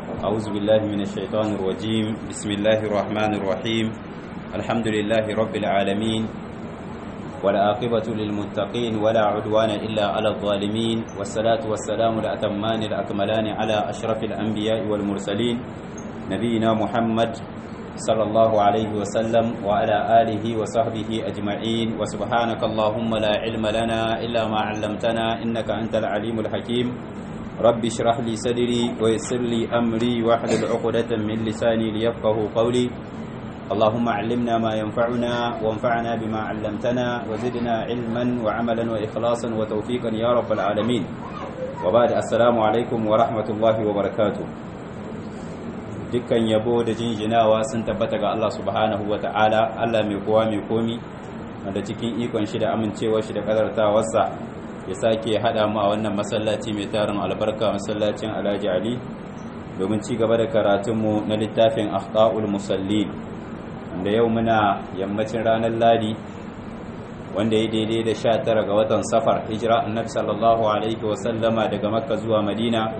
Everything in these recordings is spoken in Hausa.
أعوذ بالله من الشيطان الرجيم بسم الله الرحمن الرحيم الحمد لله رب العالمين والعاقبة للمتقين ولا عدوان إلا على الظالمين والصلاة والسلام الأتمان الأكملان على أشرف الأنبياء والمرسلين نبينا محمد صلى الله عليه وسلم وعلى آله وصحبه أجمعين وسبحانك اللهم لا علم لنا إلا ما علمتنا إنك أنت العليم الحكيم رب اشرح لي صدري ويسر لي أمري واحلل عقدة من لساني ليفقه قولي اللهم علمنا ما ينفعنا وانفعنا بما علمتنا وزدنا علما وعملا وإخلاصا وتوفيقا يا رب العالمين وبعد السلام عليكم ورحمة الله وبركاته dukkan yabo da jinjinawa sun tabbata ga Allah subhanahu wa ta'ala Allah mai kowa mai komi wanda cikin ikon shi da amincewar shi da kadartawarsa ya sake haɗa mu a wannan masallaci mai tarin albarka masallacin Alhaji Ali domin ci gaba da karatunmu na littafin akhta'ul musallin wanda yau muna yammacin ranar ladi wanda ya daidai da sha tara ga watan safar hijira annabi sallallahu alaihi wasallama daga makka zuwa madina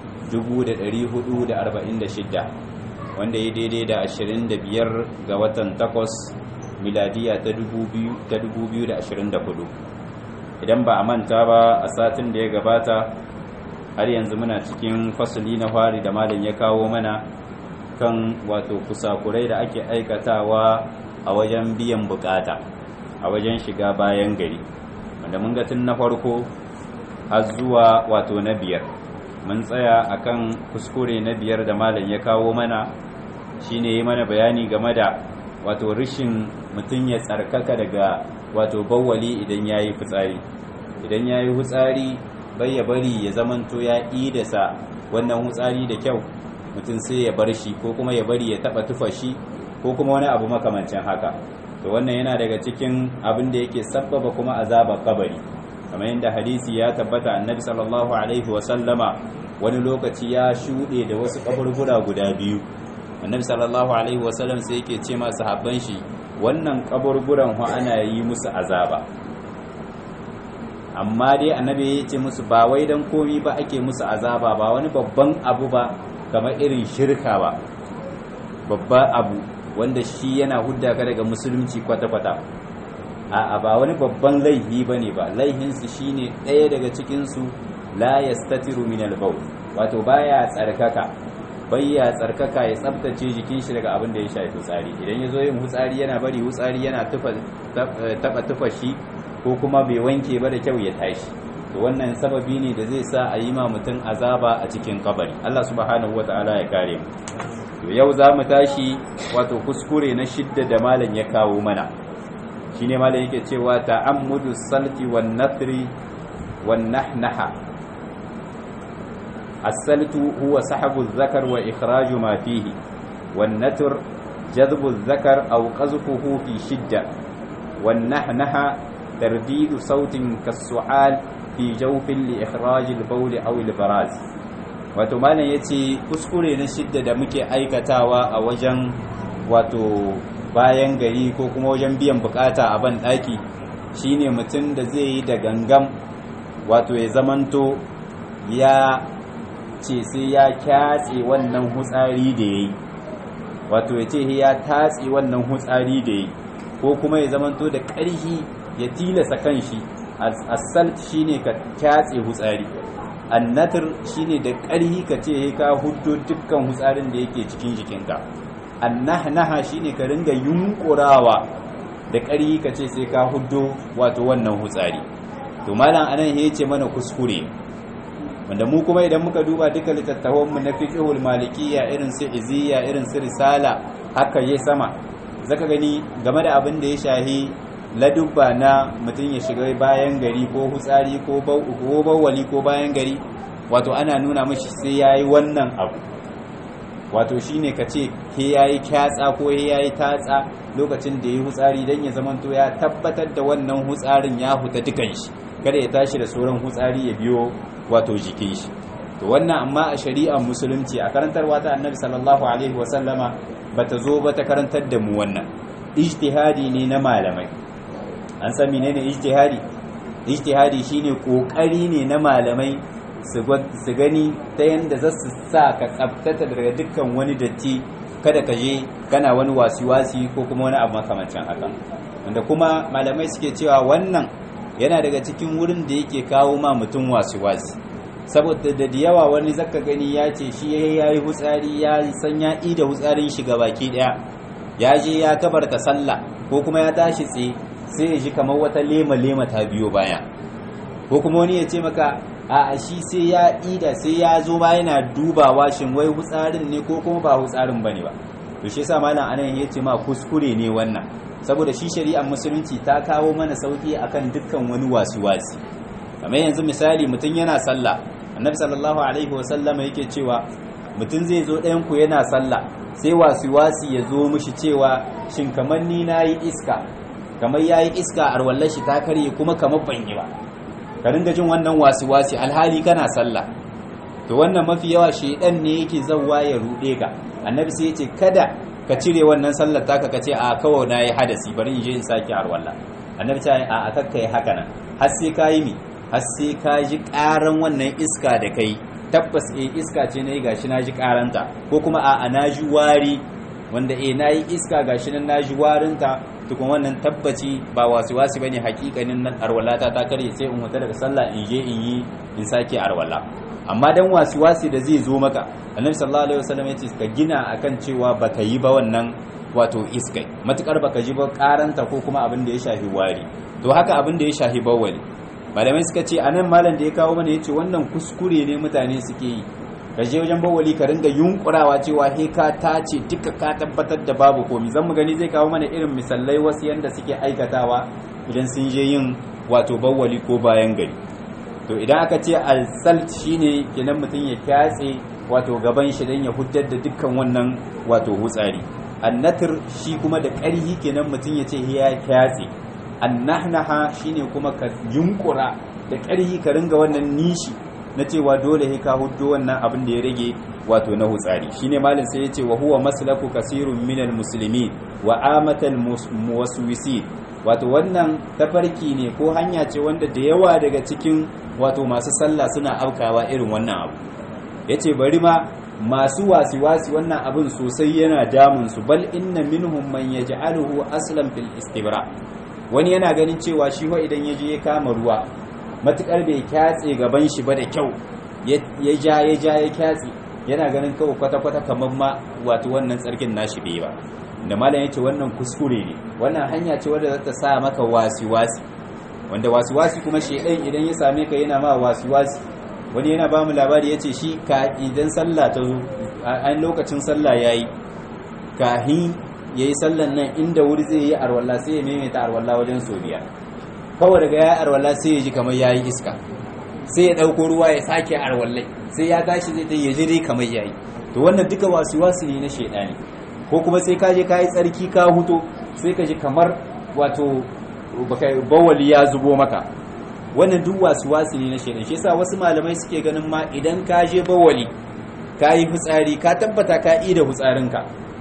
1446 wanda ya daidai da 25 ga watan takwas miladiya ta 2024 idan ba a manta ba a satin da ya gabata har yanzu muna cikin fasali na fari da malin ya kawo mana kan wato kusakurai da ake aikatawa a wajen biyan bukata a wajen shiga bayan gari wanda mun ga tun na farko har zuwa wato na biyar mun tsaya akan kuskure na biyar da malam ya kawo mana shine yi mana bayani game da wato rishin mutum ya tsarkaka daga wato bawwali idan ya yi fitsari idan ya yi fitsari bai ya bari ya zamanto ya idasa wannan fitsari da kyau mutum sai ya bar shi ko kuma ya bari ya taba tufa shi ko kuma wani abu makamancin haka to wannan yana daga cikin abin da yake sabbaba kuma azabar kabari kamar yadda hadisi ya tabbata annabi sallallahu alaihi wa sallama wani lokaci ya shuɗe da wasu kaburbura guda biyu annabi sallallahu alaihi wa sallam sai yake ce ma sahabban shi wannan kaburburan ho ana yi musu azaba amma dai annabi ya ce musu ba wai dan komi ba ake musu azaba ba wani babban abu ba kamar irin shirka ba babba abu wanda shi yana hudda ka daga musulunci kwata-kwata a ba wani babban laihi ba ne ba laihinsu shi ne ɗaya daga cikinsu la ya statiru min albaul wato baya tsarkaka bayya tsarkaka ya tsabtace jikin shi daga abin da ya shafi hutsari idan ya zo yin hutsari yana bari hutsari yana taba tufa shi ko kuma bai wanke ba da kyau ya tashi to wannan sababi ne da zai sa a yi ma mutum azaba a cikin kabari Allah subhanahu wataala ya kare mu to yau za mu tashi wato kuskure na shidda da malam ya kawo mana shine malam yake cewa ta'ammudu salti wan nathri wan nahnaha as-saltu huwa sahabu adh-dhakar wa ikhraju ma fihi wan nathr jadbu adh-dhakar aw qazfuhu fi shidda wan nahnaha tardidu sautin kas-su'al fi jawfin li ikhraj al-bawl aw al-baraz wato malam yace kuskure na shidda da muke aikatawa a wajen wato bayan gari ko kuma wajen biyan bukata a ban daki shine mutum da zai yi da gangam wato ya zamanto ya ce sai ya kyatse wannan hutsari da yayi wato ya ce ya tatse wannan hutsari da yayi ko kuma ya zamanto da ƙarhi ya tilasa kanshi asalt shine ka kyatse hutsari annatar shine da ƙarhi ka ce ka huddo dukkan hutsarin da yake cikin jikinka annahnaha shine ka ringa yunkurawa da ƙarhi ka ce sai ka huddo wato wannan hutsari to malam anan ya ce mana kuskure wanda mu kuma idan muka duba duka littattafan mu na fiqhul malikiyya irin su iziya irin su risala haka yayi sama zaka gani game da abin da ya shahi ladubba na mutum ya shiga bayan gari ko hutsari ko bawali ko bayan gari wato ana nuna mashi sai ya yi wannan abu wato shine ka ce he ya yi kyatsa ko he ya yi tatsa lokacin da ya yi hutsari don ya zamanto ya tabbatar da wannan hutsarin ya huta dukan shi kada ya tashi da sauran hutsari ya biyo wato jikin shi to wannan amma a shari'ar musulunci a karantarwa ta annabi sallallahu alaihi wasallama bata zo ba ta karantar da mu wannan ijtihadi ne na malamai an san menene ijtihadi ijtihadi shine kokari ne na malamai su gani ta yanda za su sa ka tsabtata daga dukkan wani datti kada ka je kana wani wasi-wasi ko kuma wani abu makamancin haka wanda kuma malamai suke cewa wannan yana daga cikin wurin da yake kawo ma mutum wasi-wasi saboda da yawa wani zaka gani ya ce shi ya yi hutsari ya san ya ida hutsarin shi ga baki daya ya je ya kabarta sallah ko kuma ya tashi tsaye sai ya ji kamar wata lema-lema ta biyo baya ko kuma wani ya ce maka a shi sai ya ida sai ya zo ba yana dubawa shin wai hutsarin ne ko kuma ba hutsarin bane ba to shi yasa malam anan ya ce ma kuskure ne wannan saboda shi shari'ar musulunci ta kawo mana sauki akan dukkan wani wasi-wasi kamar yanzu misali mutum yana sallah annabi sallallahu alaihi wasallama yake cewa mutum zai zo ɗayan ku yana sallah sai wasi-wasi ya zo mishi cewa shin kamar ni nayi iska kamar yayi iska arwallar shi ta karye kuma kamar ban yi ba ka ringa jin wannan wasi-wasi alhali kana sallah to wannan mafi yawa shedan ne yake zawwa ya rude ka annabi sai yace kada ka cire wannan sallar taka kace a kawai nayi hadasi bari in je in saki arwalla annabi ta a a kakka yi haka nan har sai ka yi mi har sai ka ji karan wannan iska da kai tabbas eh iska ce nayi gashi na ji karanta ko kuma a a na ji wari wanda eh nayi iska gashi nan na ji warinta tukun wannan tabbaci ba wasu wasu bane hakikanin nan arwalata ta kare sai in huta daga sallah in je in yi in sake arwala amma dan wasu wasu da zai zo maka annabi sallallahu alaihi wasallam yace ka gina akan cewa baka yi ba wannan wato iskai matukar baka ji ba karanta ko kuma abin da ya shafi wari to haka abin da ya shafi bawali malamai suka ce anan malam da ya kawo mana yace wannan kuskure ne mutane suke yi ka je wajen bawali ka ringa yunkurawa cewa he ka tace duka ka tabbatar da babu komi zan mu gani zai kawo mana irin misalai wasu yanda suke aikatawa idan sun je yin wato bawali ko bayan gari to idan aka ce al-salt shine kenan mutum ya kyatse wato gaban shi dan ya huddar da dukkan wannan wato hutsari annatir shi kuma da ƙarhi kenan mutum ya ce ya kyatse annahnaha shine kuma ka yunkura da ƙarhi ka ringa wannan nishi na cewa dole he ka huddo wannan abin da ya rage wato na hutsari shine malin sai yace wa huwa maslaku kasirun minal muslimin wa amatal muwaswisi wato wannan tafarki ne ko hanya ce wanda da yawa daga cikin wato masu sallah suna aukawa irin wannan abu yace bari ma masu wasi-wasi wannan abin sosai yana damun su bal inna minhum man yaj'aluhu aslan fil istibra wani yana ganin cewa shi wa idan yaje ya kama ruwa matukar bai kyatse gaban shi ba da kyau ya ja ya ja ya kyatse yana ganin kawai kwata-kwata kamar ma wato wannan tsarkin nashi bai ba da malam yace wannan kuskure ne wannan hanya ce wadda zata sa maka wasi-wasi wanda wasi-wasi kuma shedan idan ya same ka yana ma wasi-wasi wani yana ba mu labari yace shi ka idan sallah ta zo an lokacin sallah yayi kahin yayi sallan nan inda wuri zai yi arwalla sai ya maimaita arwalla wajen so biyar kawai daga ya arwala sai ya ji kamar ya yi iska sai ya ɗauko ruwa ya sake arwallai sai ya tashi zai ta yaji dai kamar ya yi to wannan duka wasu wasu ne na shaidani ko kuma sai ka je ka yi tsarki ka huto sai ka ji kamar wato bawali ya zubo maka wannan duk wasu wasu ne na shaidan shi yasa wasu malamai suke ganin ma idan ka je bawali ka yi fitsari ka tabbata ka yi da fitsarinka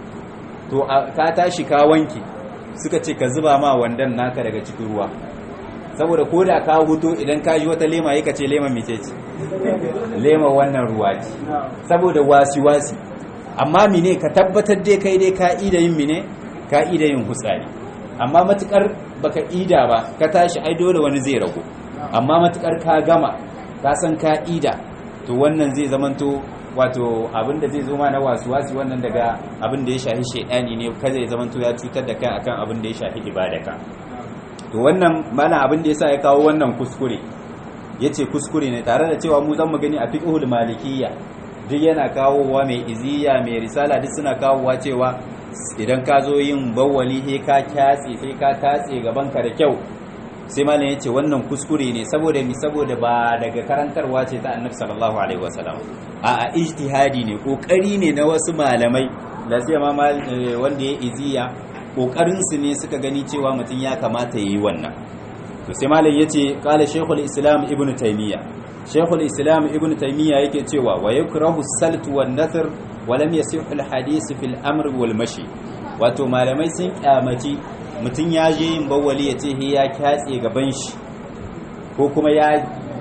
to ka tashi ka wanke suka ce ka zuba ma wandan naka daga cikin ruwa saboda ko da ka huto idan ka ji wata lema yaka ce lema mece ce lema wannan ruwa ce saboda wasi-wasi amma mine ka tabbatar dai kai dai ka ida yin mine ka ida yin hutsari amma matukar baka ida ba ka tashi ai dole wani zai rago amma matukar ka gama ka san ka ida to wannan zai zamanto wato abin da zai zo ma na wasu-wasi wannan daga abin da ya shafi shaidani ne kaza ya zamanto ya cutar da kai akan abin da ya shafi ibadaka to wannan mana abin da yasa ya kawo wannan kuskure yace kuskure ne tare da cewa mu zan mu gani a fiqhul malikiyya duk yana kawowa mai iziya mai risala duk suna kawowa cewa idan ka zo yin bawwali he ka kyatse sai ka tatse gaban ka da kyau sai malam yace wannan kuskure ne saboda mi saboda ba daga karantarwa ce ta annabi sallallahu alaihi wasallam a a ijtihadi ne kokari ne na wasu malamai da sai ma wanda ya iziya ƙoƙarinsu ne suka gani cewa mutum ya kamata ya yi wannan to sai malam ya ce ƙala shekul islam ibn taimiyya shekul islam ibn taimiyya yake cewa wa yakrahu saltu wan nasr wa lam yasih al hadith fil amr wal mashi wato malamai sun kyamaci mutum ya je yin bawali ya ce he ya kyatse gaban shi ko kuma ya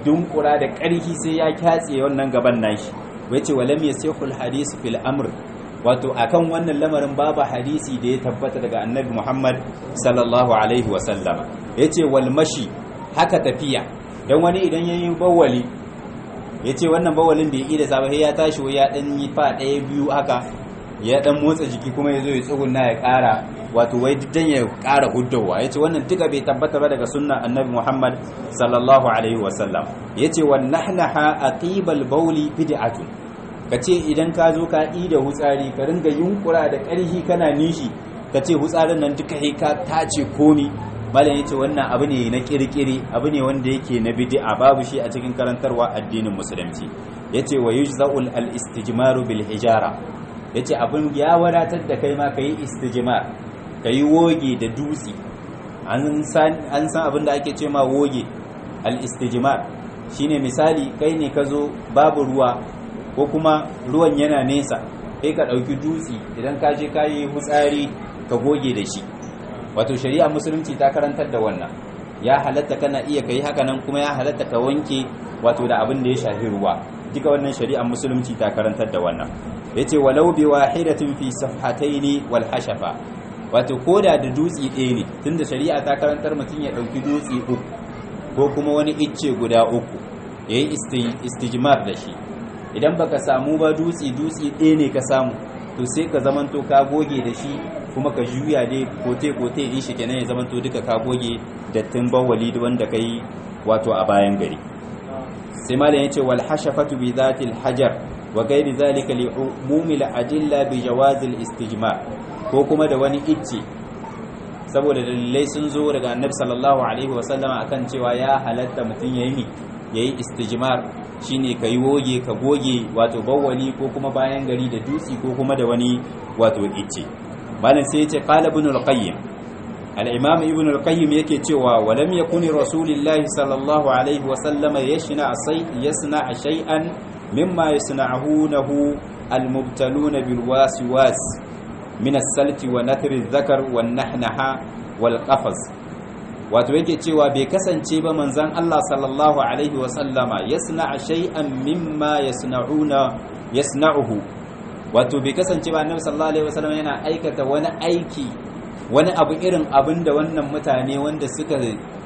dunkura da ƙarfi sai ya kyatse wannan gaban nashi wace walam yasihul hadis fil amr wato akan wannan lamarin babu hadisi da ya tabbata daga annabi Muhammad sallallahu alaihi wa sallama yace wal mashi haka tafiya dan wani idan yayi bawali yace wannan bawalin bai yi da sabai ya tashi ya dan yi fa ɗaya biyu haka ya dan motsa jiki kuma yazo ya tsugunna ya ƙara wato wai dan ya ƙara huddawa yace wannan duka bai tabbata ba daga sunnan annabi Muhammad sallallahu alaihi wa sallam yace wan nahnaha aqibal bawli bid'atun ka ce idan ka zo ka ɗi da hutsari ka ringa yunkura da ƙarfi kana nishi ka ce hutsarin nan duka he ka tace komi malam yace wannan abu ne na kirkire abu ne wanda yake na bid'a babu shi a cikin karantarwa addinin musulunci yace wa yujza'ul al-istijmaru bil hijara yace abin ya wadatar da kai ma kai istijmar kai woge da dutse an san an san abin da ake ce ma woge al-istijmar shine misali kai ne ka zo babu ruwa ko kuma ruwan yana nesa kai ka ɗauki dutse idan ka je ka yi hutsari ka goge da shi wato shari'a musulunci ta karantar da wannan ya halatta kana iya kai haka nan kuma ya halatta ka wanke wato da abin da ya shafi ruwa duka wannan shari'a musulunci ta karantar da wannan yace walau bi wahidatin fi safhataini wal hashafa wato koda da dutse ɗaya ne tunda shari'a ta karantar mutum ya ɗauki dutse uku ko kuma wani icce guda uku yayi istijmar da shi idan baka samu ba dutse dutse ɗaya ne ka samu to sai ka zamanto ka goge da shi kuma ka juya dai kote kote in shi kenan ya zamanto duka ka goge dattin bawali wanda kai wato a bayan gari sai malam yace wal hashafatu bi zatil hajar wa ghairi zalika li umumi al adilla bi jawaz al istijmar ko kuma da wani icce saboda dalilai sun zo daga annabi sallallahu alaihi wasallama akan cewa ya halatta mutum yayi yayi istijmar shine ka yi woge ka goge wato bawwali ko kuma bayan gari da dutsi ko kuma da wani wato icce malam sai yace qala ibn al-qayyim al-imam ibn al-qayyim yake cewa walam yakuni rasulillahi sallallahu alaihi wa sallama yashna asai yasna shay'an mimma yasna'unahu al-mubtaluna bil waswas min as-salti wa nathri adh-dhakar wan nahnaha wal qafaz wato yake cewa bai kasance ba manzan Allah sallallahu alaihi wasallama yasna shay'an mimma yasna'una yasna'uhu wato bai kasance ba annabi sallallahu alaihi wasallama yana aikata wani aiki wani abu irin abin da wannan mutane wanda suka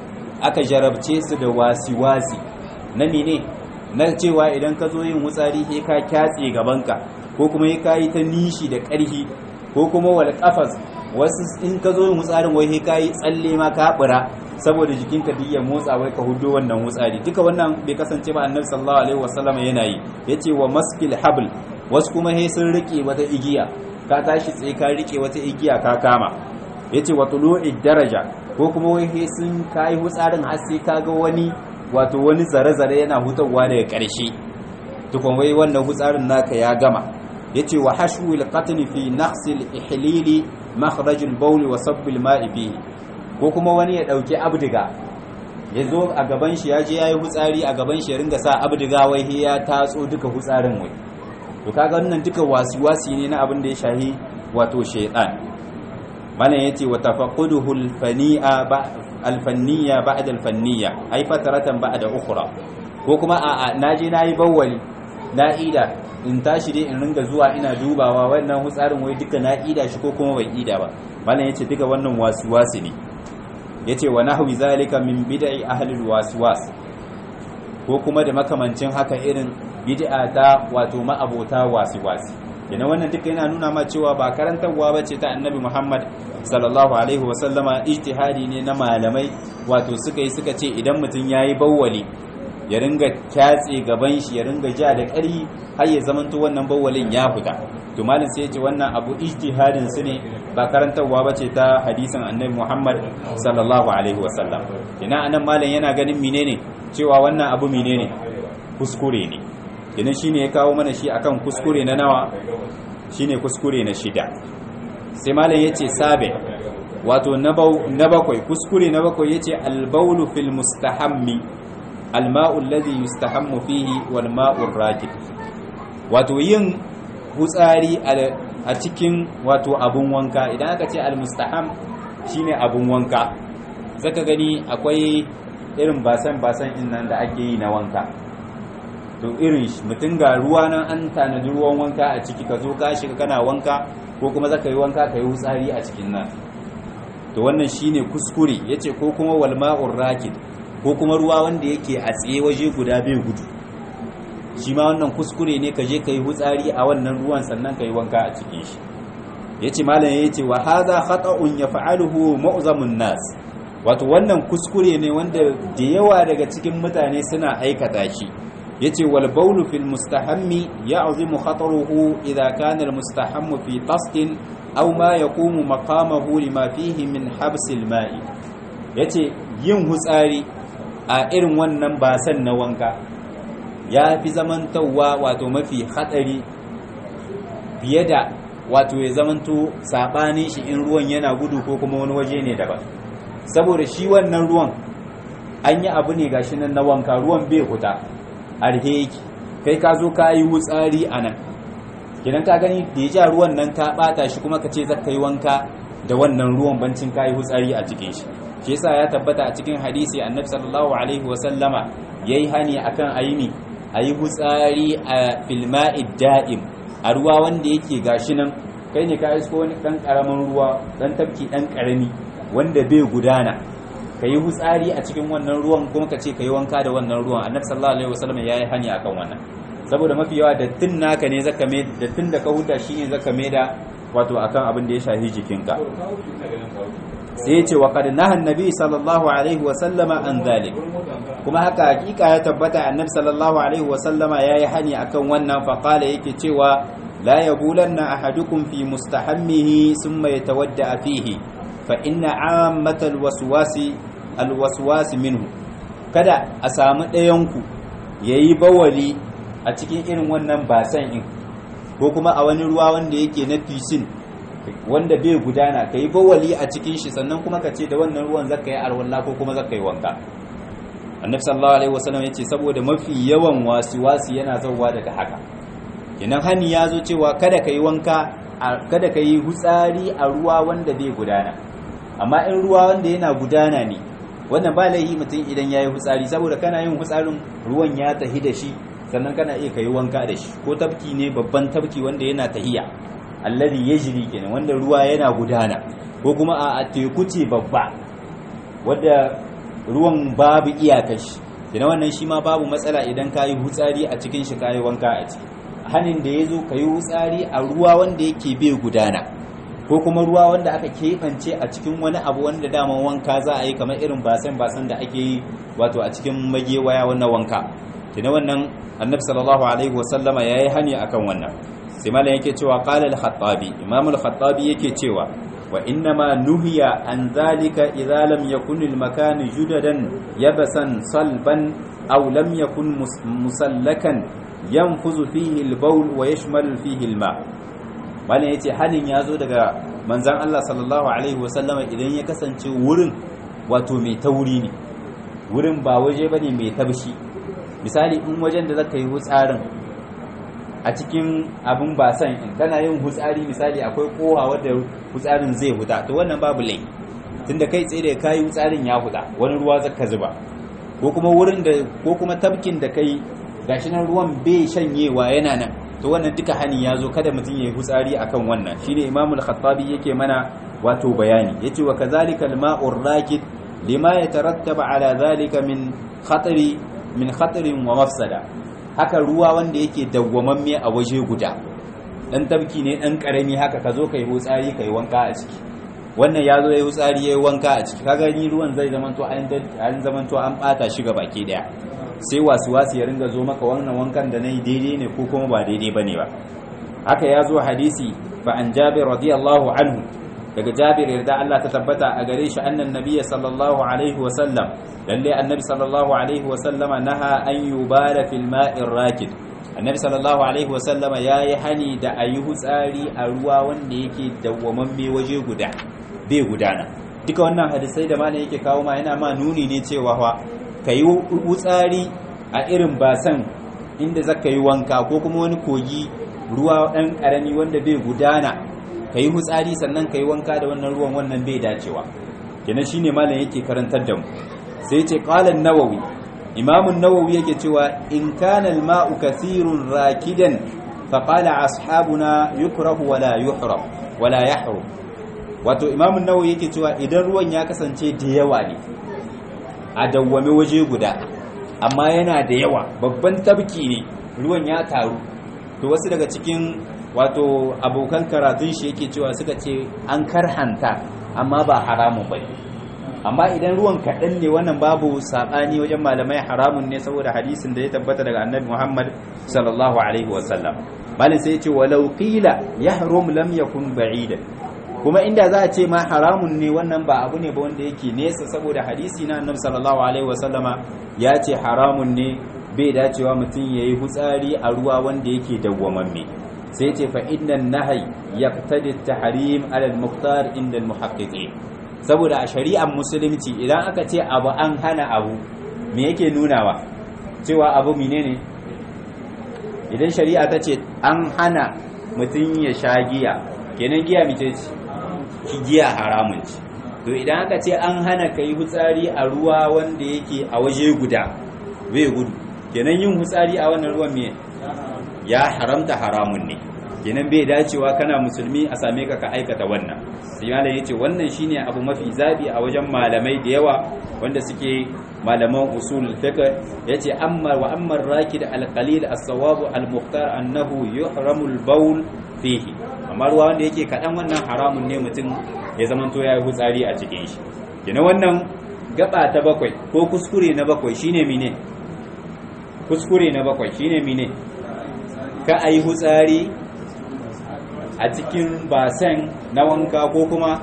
aka jarabce su da wasi-wasi na mene na cewa idan ka zo yin wutsari sai ka kyatse gabanka ko kuma ka yi ta nishi da ƙarfi ko kuma wal qafas wasu in ka zo yin wutsarin wai sai kayi tsalle ma ka bura saboda jikinka duk ya motsa wai ka hudo wannan wutsari duka wannan bai kasance ba annabi sallallahu alaihi wasallam yana yi yace wa maskil habl wasu kuma sai sun rike wata igiya ka tashi tsaye ka rike wata igiya ka kama yace wa tulu'i daraja ko kuma wai sai sun kai wutsarin har sai ka ga wani wato wani zare-zare yana hutawa daga ƙarshe tukun wai wannan wutsarin naka ya gama yace wa hashwil qatni fi naqsil ihlili makhrajul bawl wa sabbil ma'i fihi ko kuma wani ya dauki abdiga ya zo a gaban shi ya je yayi hutsari a gaban shi ya ringa sa abdiga wai ya tatso duka hutsarin wai to kaga wannan duka wasi-wasi ne na abin da ya shahi wato shaytan malam yace wa tafaqquduhu al-fani'a al-fanniya ba'da al-fanniya ai fataratan ba'da ukhra ko kuma a naje nayi bawwali na ida in tashi dai in ringa zuwa ina dubawa wannan hutsarin wai duka na ida shi ko kuma bai ida ba malam yace duka wannan wasi-wasi ne yace wa nahwi zalika min bid'i ahli al-waswas ko kuma da makamancin haka irin bid'a ta wato ma'abota wasi-wasi yana wannan duka yana nuna ma cewa ba karantarwa bace ta annabi Muhammad sallallahu alaihi wa sallama ijtihadi ne na malamai wato suka yi suka ce idan mutum yayi bawwali ya ringa kyatse gaban shi ya ringa ja da ƙari har ya zamanto wannan bawwalin ya fita to malam sai ya ce wannan abu ijtihadin su ne ba karantarwa bace ta hadisin annabi Muhammad sallallahu alaihi wa sallam ina anan malam yana ganin menene cewa wannan abu menene kuskure ne idan shine ya kawo mana shi akan kuskure na nawa shine kuskure na shida sai malam yace sabe wato na bakwai kuskure na bakwai yace albaulu fil mustahammi alma'u alladhi yustahammu fihi wal ma'u rakid wato yin hutsari a cikin wato abun wanka idan aka ce almustaham shine abun wanka zaka gani akwai irin basan basan in nan da ake yi na wanka to irin shi mutum ga ruwa nan an tanadi ruwan wanka a ciki ka zo ka shiga kana wanka ko kuma zaka yi wanka ka yi wutsari a cikin nan to wannan shine kuskure yace ko kuma wal ma'ur rakid ko kuma ruwa wanda yake a tsaye waje guda bai gudu shi ma wannan kuskure ne ka je ka yi hutsari a wannan ruwan sannan ka yi wanka a cikin shi ya ce malam ya ce wa haza khata'un ya fa'aluhu ma'uzamun nas wato wannan kuskure ne wanda da yawa daga cikin mutane suna aikata shi ya ce wal baulu fil mustahammi ya azimu khataruhu idza kana al mustahammu fi qasdin aw ma yaqumu maqamahu lima fihi min habsil ma'i yace yin hutsari a irin wannan basan na wanka ya fi zamantowa wato mafi hatsari fiye da wato ya zamanto saɓanin shi in ruwan yana gudu ko kuma wani waje ne daban saboda shi wannan ruwan an yi abu ne gashi nan na wanka ruwan bai huta arhe yake kai ka zo ka yi wutsari a nan kidan ka gani da ya ja ruwan nan ka ɓata shi kuma ka ce za ka yi wanka da wannan ruwan bancin ka yi wutsari a cikin shi shi yasa ya tabbata a cikin hadisi annabi sallallahu alaihi wasallama yayi hani akan ayini ayi hutsari a filma'i da'im a ruwa wanda yake gashi nan kai ne ka isko wani dan karamin ruwa dan tafki dan karami wanda bai gudana ka yi hutsari a cikin wannan ruwan kuma ka ce ka yi wanka da wannan ruwan annabi sallallahu alaihi wasallam yayi hani akan wannan saboda mafi yawa dattin naka ne zaka mai dattin da ka huta shine zaka mai da wato akan abin da ya shafi jikinka sai ya ce wa qad nahan nabi sallallahu alaihi wasallama an zalik kuma haka hakika ya tabbata annabi sallallahu alaihi wasallama yayi hani akan wannan fa qala yake cewa la yabulanna ahadukum fi mustahammihi thumma yatawadda fihi fa inna ammatal waswasi alwaswasi minhu kada a samu ɗayanku yayi bawali a cikin irin wannan basan in ko kuma a wani ruwa wanda yake na fisin wanda bai gudana ka yi bawali a cikin shi sannan kuma ka ce da wannan ruwan zaka yi arwalla ko kuma zaka yi wanka annabi sallallahu alaihi wasallam yace saboda mafi yawan wasi-wasi yana zauwa daga haka kenan hani ya zo cewa kada ka yi wanka kada ka yi hutsari a ruwa wanda bai gudana amma in ruwa wanda yana gudana ne wannan ba laifi mutum idan ya yi hutsari saboda kana yin hutsarin ruwan ya tahi da shi sannan kana iya ka yi wanka da shi ko tafki ne babban tafki wanda yana tahiya alladhi yajri kenan wanda ruwa yana gudana ko kuma a teku ce babba wadda ruwan babu iyakashi kenan wannan shi ma babu matsala idan kayi hutsari a cikin shi kayi wanka a ciki hanin da yazo kayi hutsari a ruwa wanda yake bai gudana ko kuma ruwa wanda aka keɓance a cikin wani abu wanda daman wanka za a yi kamar irin basan basan da ake yi wato a cikin magewaya wannan wanka kenan wannan annabi sallallahu alaihi wasallama yayi hani akan wannan sai malam yake cewa qala al-khattabi imam al-khattabi yake cewa wa innama nuhiya an zalika idza lam yakun al-makan judadan yabasan salban aw lam yakun musallakan yanfuzu fihi al-bawl wa yashmal fihi al-ma malam yace halin yazo daga manzon Allah sallallahu alaihi wasallama idan ya kasance wurin wato mai tauri ne wurin ba waje bane mai tabshi misali in wajen da zaka yi hutsarin a cikin abin basan in kana yin hutsari misali akwai kowa wadda hutsarin zai huta to wannan babu lai tunda kai tsaye da kayi hutsarin ya huta wani ruwa zaka zuba ko kuma wurin da ko kuma tabkin da kai gashi nan ruwan bai shanyewa yana nan to wannan duka hani ya zo kada mutum ya yi hutsari akan wannan shine imamu al-khattabi yake mana wato bayani yace wa kazalika al-ma'ur rakid lima yatarattaba ala zalika min khatari min khatarin wa mafsada haka ruwa wanda yake dawwamamme a waje guda dan tabki ne dan karami haka ka zo kai hutsari kai wanka a ciki wannan ya zo ya yi hutsari ya yi wanka a ciki kaga ni ruwan zai zama to an zama to an bata shi ga baki daya sai wasu wasu ya ringa zo maka wannan wankan da nayi daidai ne ko kuma ba daidai bane ba haka ya zo hadisi fa an jabir radiyallahu anhu daga jabir yarda Allah ta tabbata a gare shi annan nabiyyi sallallahu alaihi wa sallam lalle annabi sallallahu alaihi wa sallama naha an yubala fil ma'ir rakid annabi sallallahu alaihi wa sallama yayi hani da ayi hutsari a ruwa wanda yake dawwamamme waje guda bai gudana duka wannan hadisai da malam yake kawo ma yana ma nuni ne cewa fa kayi hutsari a irin basan inda zaka yi wanka ko kuma wani kogi ruwa dan karami wanda bai gudana ka yi hutsari sannan ka yi wanka da wannan ruwan wannan bai dacewa kenan shine malam yake karantar da mu sai ce qala an-nawawi imam an-nawawi yake cewa in kana al-ma'u kathirun rakidan fa qala ashabuna yukrahu wala yuhram wala yahrum wato imam an-nawawi yake cewa idan ruwan ya kasance da yawa ne a dawwame waje guda amma yana da yawa babban tabki ne ruwan ya taru to wasu daga cikin wato abokan karatun shi yake cewa suka ce an karhanta amma ba haramun ba amma idan ruwan kaɗan ne wannan babu saɓani wajen malamai haramun ne saboda hadisin da ya tabbata daga annabi muhammad sallallahu alaihi wasallam malin sai ya ce walau qila yahrum lam yakun ba'idan kuma inda za a ce ma haramun ne wannan ba abu ne ba wanda yake nesa saboda hadisi na annabi sallallahu alaihi wasallama ya ce haramun ne bai dacewa mutum yayi hutsari a ruwa wanda yake dawwamamme sai ce fa innan nahyi yaqtadi at-tahrim ala al-mukhtar inda al-muhaqqiqin saboda a shari'ar musulunci idan aka ce abu an hana abu me yake nunawa cewa abu menene idan shari'a ta ce an hana mutum ya sha giya kenan giya mace ce shi giya haramun ce to idan aka ce an hana ka yi hutsari a ruwa wanda yake a waje guda bai gudu kenan yin hutsari a wannan ruwan me ya haramta haramun ne kenan bai dacewa kana musulmi a same ka ka aikata wannan sai malam yace wannan shine abu mafi zabi a wajen malamai da yawa wanda suke malaman usul fiqh yace amma wa amma rakid al-qalil as-sawab al-mukhtar annahu yuhramu al-bawl fihi amma ruwa wanda yake kadan wannan haramun ne mutum ya zamanto yayi hutsari a cikin shi kenan wannan gaba ta bakwai ko kuskure na bakwai shine mine kuskure na bakwai shine mine ka ayi hutsari a cikin basen na wanka ko kuma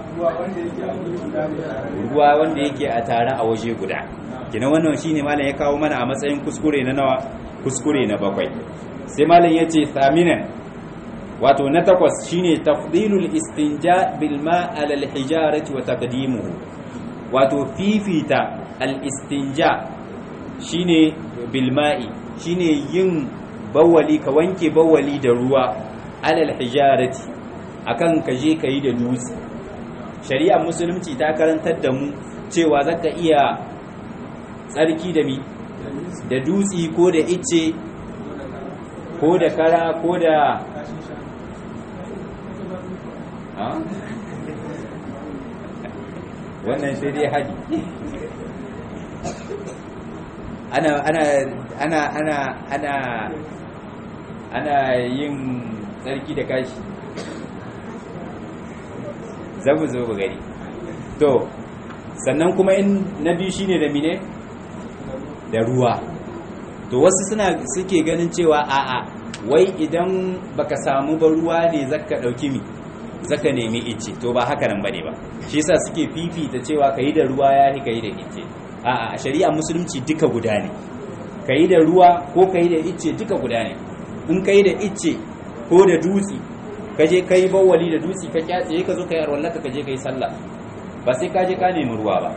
ruwa wanda yake a tare a waje guda kina wannan shine malam ya kawo mana a matsayin kuskure na nawa kuskure na bakwai sai malam yace thaminan wato na takwas shine tafdilul istinja bil ma ala al hijarati wa taqdimuhu wato fifita al istinja shine bil ma'i shine yin bawali ka wanke bawali da ruwa alal hijarati akan ka je ka yi da dutse shari'ar musulunci ta karantar da mu cewa zaka iya tsarki da mi da dutse ko da ice ko da kara ko da wannan sai dai haji ana ana ana ana ana ana yin tsarki da kashi zamu zo mu gani to sannan kuma in na biyu shine da mine da ruwa to wasu suna suke ganin cewa a'a wai idan baka samu ba ruwa ne zaka dauki mi zaka nemi ice to ba haka nan bane ba shi yasa suke fifita cewa kai da ruwa yahi kai da ice a'a a shari'a musulunci duka guda ne kai da ruwa ko kai da ice duka guda ne in kai da ice ko da dutse ka je kai bawali da dutse ka kyatse ka zo kai arwallaka ka je kai sallah ba sai ka je ka nemi ruwa ba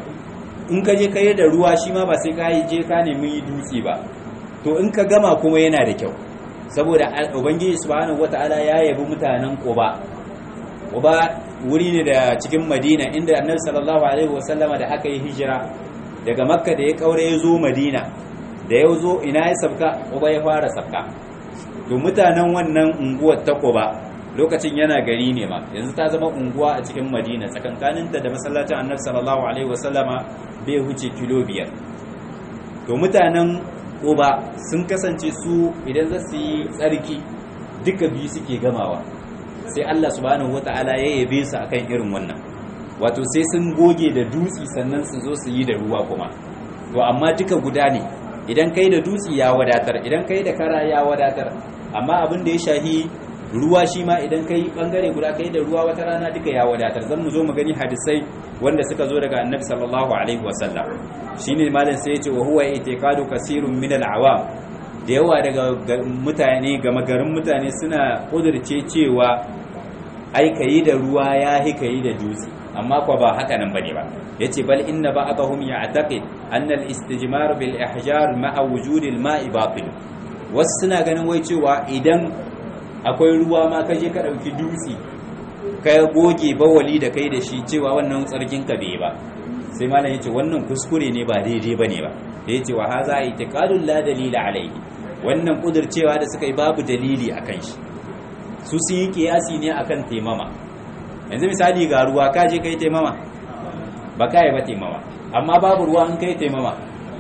in ka je kai da ruwa shi ma ba sai ka je ka nemi dutse ba to in ka gama kuma yana da kyau saboda ubangiji subhanahu wataala ya yabi mutanen quba quba wuri ne da cikin madina inda annabi sallallahu alaihi wasallama da aka yi hijira daga makka da ya kaure ya zo madina da ya zo ina ya sabka quba ya fara sabka to mutanen wannan unguwar ta quba lokacin yana gari ne ma yanzu ta zama unguwa a cikin madina tsakankaninta da masallacin annabi sallallahu alaihi wasallama bai huce kilo biyar to mutanen uba sun kasance su idan za su yi tsarki duka biyu suke gamawa sai Allah subhanahu wata'ala ya yabe su akan irin wannan wato sai sun goge da dutsi sannan su zo su yi da ruwa kuma to amma duka guda ne idan kai da dutsi ya wadatar idan kai da kara ya wadatar amma abin da ya shahi ruwa shi ma idan kai bangare guda kai da ruwa wata rana duka ya wadatar zan mu zo mu gani hadisai wanda suka zo daga annabi sallallahu alaihi wasallam shine malam sai yace wa huwa itiqadu kasirun min al-awam da yawa daga mutane gama garin mutane suna kudurce cewa ai kayi da ruwa ya hi kayi da dutse amma kwa ba haka nan bane ba yace bal inna ba'dahum ya'taqid anna al-istijmar bil ihjar ma'a wujud al-ma'i batil wasu suna ganin wai cewa idan akwai ruwa ma kaje ka dauki dutse ka goge bawali da kai da shi cewa wannan tsarkin ka bai ba sai malam yace wannan kuskure ne ba daidai bane ba da yace wa haza itiqadul la dalila alaihi wannan kudircewa da suka yi babu dalili akan shi su sun yi kiyasi ne akan taimama yanzu misali ga ruwa ka je kai taimama ba ka yi ba taimama amma babu ruwa an kai taimama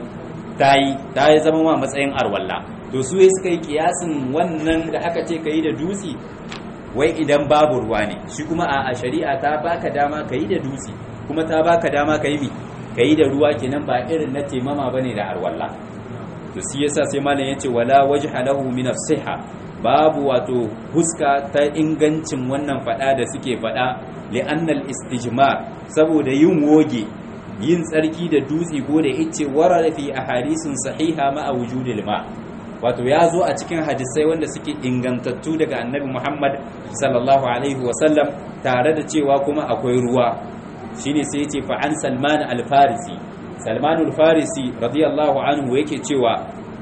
ta yi ta yi zama ma matsayin arwalla to su yi suka yi kiyasin wannan da aka ce ka yi da dutse wai idan babu ruwa ne shi kuma a shari'a ta baka dama ka yi da dutse kuma ta baka dama ka yi mi ka yi da ruwa kenan ba irin na taimama ba ne da arwalla to shi yasa sai malam yace wala wajha lahu min as-siha babu wato huska ta ingancin wannan fada da suke fada li'annal istijmar saboda yin woge yin tsarki da dutse ko da ice warara fi ahadisin sahiha ma a wujudil ma wato ya zo a cikin hadisai wanda suke ingantattu daga annabi Muhammad sallallahu alaihi wasallam tare da cewa kuma akwai ruwa shine sai yace fa an Salman al-Farisi Salman al-Farisi radiyallahu anhu yake cewa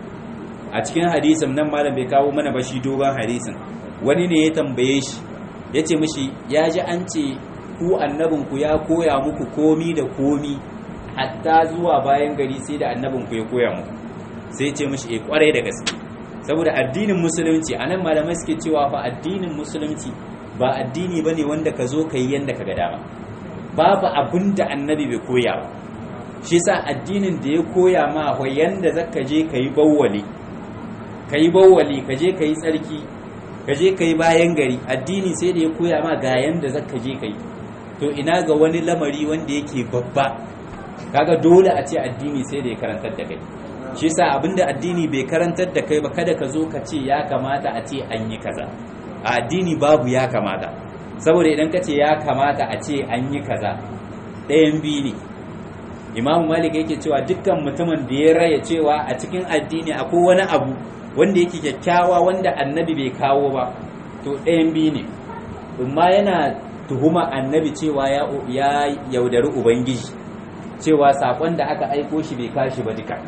a cikin hadisin nan malam bai kawo mana ba shi dogon hadisin wani ne ya tambaye shi yace mishi ya ji an ce ku annabinku ya koya muku komi da komi hatta zuwa bayan gari sai da annabinku ya koya muku sai ce mishi eh kwarai da gaske saboda addinin musulunci anan malamai suke cewa fa addinin musulunci ba addini bane wanda ka zo kai yanda ka ga dama babu abin da annabi bai koya ba shi yasa addinin da ya koya ma wa yanda zaka je kai bawwali kai bawwali ka je kai tsarki ka je kai bayan gari addini sai da ya koya ma ga yanda zaka je kai to ina ga wani lamari wanda yake babba kaga dole a ce addini sai da ya karantar da kai shi yasa abinda addini bai karantar da kai ba kada ka zo ka ce ya kamata a ce an yi kaza a addini babu ya kamata saboda idan ka ce ya kamata a ce an yi kaza ɗayan biyu ne imamu malik yake cewa dukkan mutumin da ya raya cewa a cikin addini akwai wani abu wanda yake kyakkyawa wanda annabi bai kawo ba to ɗayan biyu ne amma yana tuhuma annabi cewa ya yaudari ubangiji cewa sakon da aka aiko shi bai kashi ba duka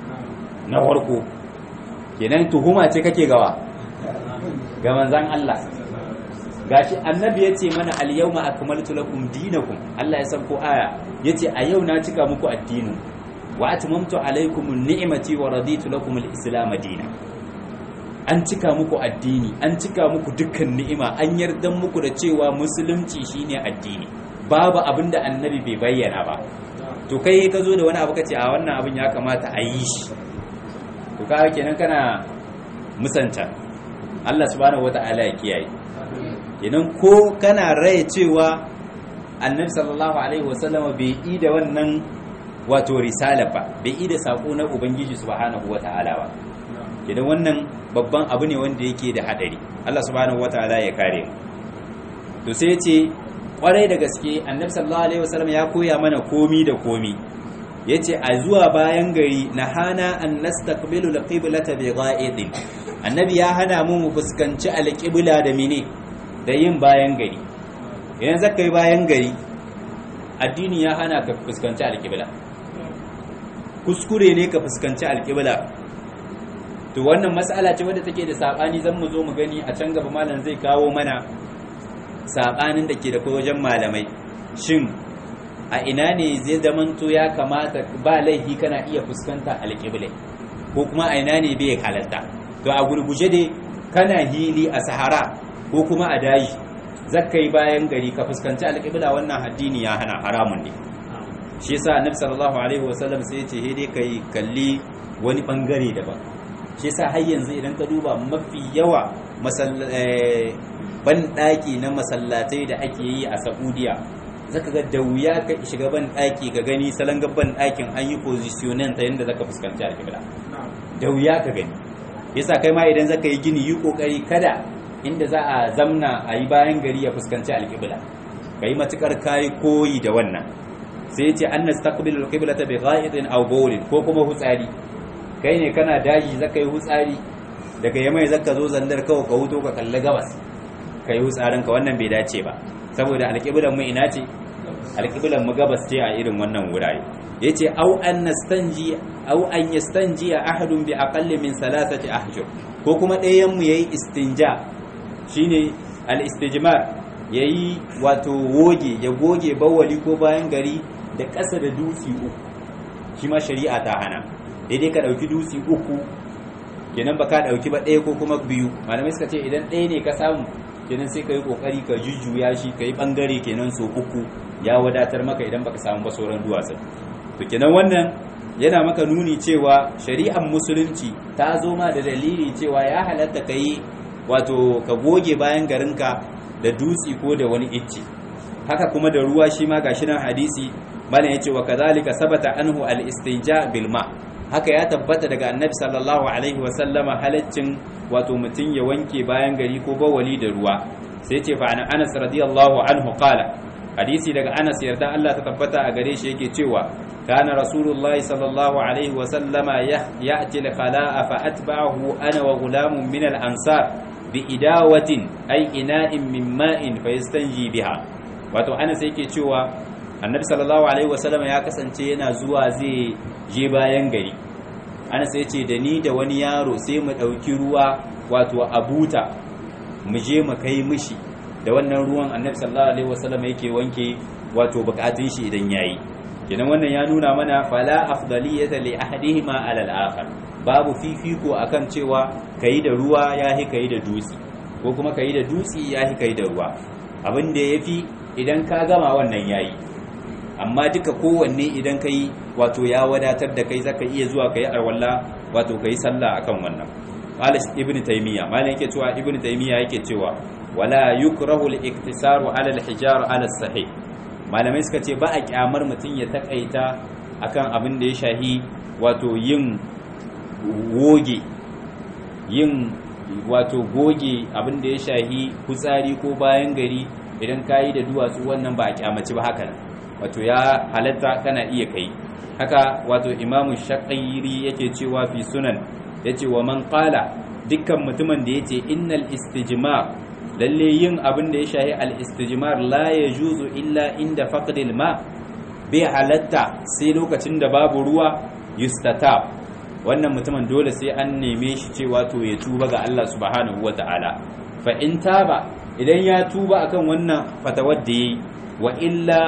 na farko kenan tuhuma ce kake gawa ga manzan Allah gashi annabi ya ce mana al-yawma akmaltu lakum dinakum Allah ya san ko aya yace a yau na cika muku addinin wa atmamtu alaykum ni'mati wa raditu lakum al-islam dinan an cika muku addini an cika muku dukkan ni'ima an yarda muku da cewa musulunci shine addini babu abinda annabi bai bayyana ba to kai ka zo da wani abu kace a wannan abin ya kamata a yi shi to ka kenan kana musanta Allah subhanahu wata'ala ya kiyaye kenan ko kana raye cewa annabi sallallahu alaihi wasallam bai yi da wannan wato risala ba bai yi da sako na ubangiji subhanahu wata'ala ba kenan wannan babban abu ne wanda yake da hadari Allah subhanahu wata'ala ya kare mu to sai ce kwarai da gaske annabi sallallahu alaihi wasallam ya koya mana komi da komi yace a zuwa bayan gari na hana an nastaqbilu alqiblata bi gha'idin annabi ya hana mu mu fuskanci alqibla da mene da yin bayan gari idan zaka yi bayan gari addini ya hana ka fuskanci alqibla kuskure ne ka fuskanci alqibla to wannan mas'ala ce wadda take da sabani zan mu zo mu gani a can gaba malam zai kawo mana sabanin da ke da kai wajen malamai shin a ina ne zai zamanto ya kamata ba laifi kana iya fuskanta alƙiblai ko kuma a ina ne bai halatta to a gurguje dai kana hili a sahara ko kuma a daji zakka yi bayan gari ka fuskanci alƙibla wannan addini ya hana haramun ne shi yasa annabi sallallahu alaihi wasallam sai ya ce he dai kai kalli wani bangare daban shi yasa har yanzu idan ka duba mafi yawa ban ɗaki na masallatai da ake yi a saudiya zaka ga da wuya ka shiga ban ɗaki ka gani salon ban ɗakin an yi positionin ta yadda zaka fuskanci alƙibla da wuya ka gani yasa kai ma idan zaka yi gini yi kokari kada inda za a zamna a yi bayan gari ya fuskanci alƙibla ka yi matukar kayi koyi da wannan sai ya ce an nastaqbilu alqiblata bi gha'idin aw bawlin ko kuma hutsari kai ne kana daji zaka yi hutsari daga yamai zaka zo zandar kawai ka huto ka kalli gabas ka yi hutsarin ka wannan bai dace ba saboda alƙiblan mu ina ce alƙiblan mu gabas ce a irin wannan wurare yace au an nastanji au an yastanji ahadun bi aqalli min salasati ahjur ko kuma ɗayan mu yayi istinja shine al istijmar yayi wato woge ya goge bawali ko bayan gari da ƙasa da dutse uku shi ma shari'a ta hana daidai ka ɗauki dutse uku kenan ba ka ɗauki ba ɗaya ko kuma biyu malamai suka ce idan ɗaya ne ka samu kenan sai ka yi ƙoƙari ka jujjuya shi ka yi ɓangare kenan so uku ya wadatar maka idan baka samu ba sauran duwatsun to kenan wannan yana maka nuni cewa shari'ar musulunci ta zo ma da dalili cewa ya halatta ka yi wato ka goge bayan garinka da dutse ko da wani icce haka kuma da ruwa shi ma gashi nan hadisi malam yace wa kadhalika sabata anhu al-istinja bil ma haka ya tabbata daga annabi sallallahu alaihi wa sallama halaccin wato mutun ya wanke bayan gari ko bawali da ruwa sai yace fa an Anas radiyallahu anhu qala hadisi daga Anas yarda Allah ta tabbata a gare shi yake cewa kana rasulullahi sallallahu alaihi wa sallama ya'ti al-khala'a fa atba'ahu ana wa gulamun min al-ansar bi idawatin ay ina'in min ma'in fa yastanji biha wato Anas yake cewa annabi sallallahu alaihi wasallam ya kasance yana zuwa zai je bayan gari Anas ya ce da ni da wani yaro sai mu ɗauki ruwa wato a buta mu je mu kai mishi da wannan ruwan annabi sallallahu alaihi wasallam yake wanke wato bukatun shi idan yayi kenan wannan ya nuna mana fala afdaliyata li ahadihima ala al-akhar babu fifiko akan cewa kayi da ruwa yahi kayi da dutse ko kuma kayi da dutse yahi kayi da ruwa abin da yafi idan ka gama wannan yayi amma duka kowanne idan kayi wato ya wadatar da kai zaka iya zuwa kayi arwalla wato kayi sallah akan wannan qala ibnu taymiya malan yake cewa ibnu taymiya yake cewa wala yukrahu al-iktisaru ala al-hijar ala sahih malamai suka ce ba a kyamar mutum ya takaita akan abin da ya shahi wato yin goge yin wato goge abin da ya shahi kutsari ko bayan gari idan ka yi da duwatsu wannan ba a kyamaci ba haka wato ya halatta kana iya kai haka wato imamu shaƙairi yake cewa fi sunan ya ce wa man ƙala dukkan mutumin da ya ce innal istijmar lalle yin abin da ya shahi al-istijmar la ya juzu illa inda faqdil ma bai halatta sai lokacin da babu ruwa yustata wannan mutumin dole sai an neme shi cewa to ya tuba ga Allah subhanahu wata'ala fa in taba idan ya tuba akan wannan fatawar da yayi wa illa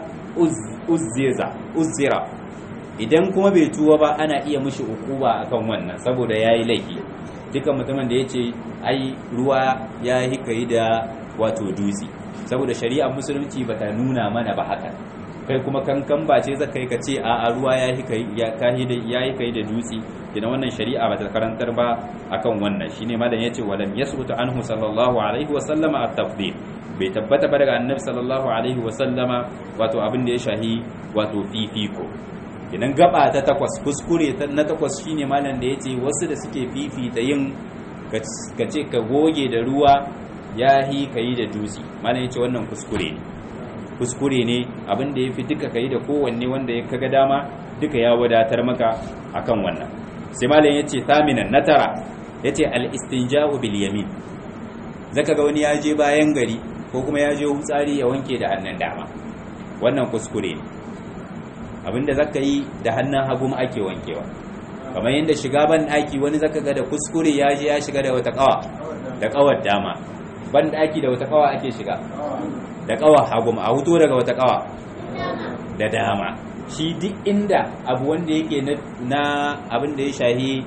uzziza uzzira idan kuma bai tuba ba ana iya mishi ukuba akan wannan saboda yayi laifi duka mutumin da yace ai ruwa ya hikayi da wato dutse saboda shari'ar musulunci bata nuna mana ba haka kai kuma kankan ba ce zaka yi ka ce a ruwa ya hikayi ya kahi da ya hikayi da dutse kina wannan shari'a bata karantar ba akan wannan shine malam yace walam yasbutu anhu sallallahu alaihi wa sallama at-tafdil bai tabbata ba daga annabi sallallahu alaihi wa sallama wato abin da ya shahi wato fifiko idan gaba ta takwas kuskure na takwas shine malam da yace wasu da suke fifita yin ka ce ka goge da ruwa yahi kayi da dutse malam yace wannan kuskure ne kuskure ne abin da yafi duka kayi da kowanne wanda ya kaga dama duka ya wadatar maka akan wannan sai malam yace thaminan na tara yace al-istinja'u bil yamin zaka ga wani ya je bayan gari ko kuma ya je hutsari ya wanke da hannun dama wannan kuskure ne abinda zaka yi da hannun hagu ake wankewa kamar yadda shiga ban daki wani zaka ga da kuskure ya je ya shiga da wata kawa da kawar dama ban daki da wata kawa ake shiga da kawa hagu a huto daga wata kawa da dama shi duk inda abu wanda yake na abin da ya shahi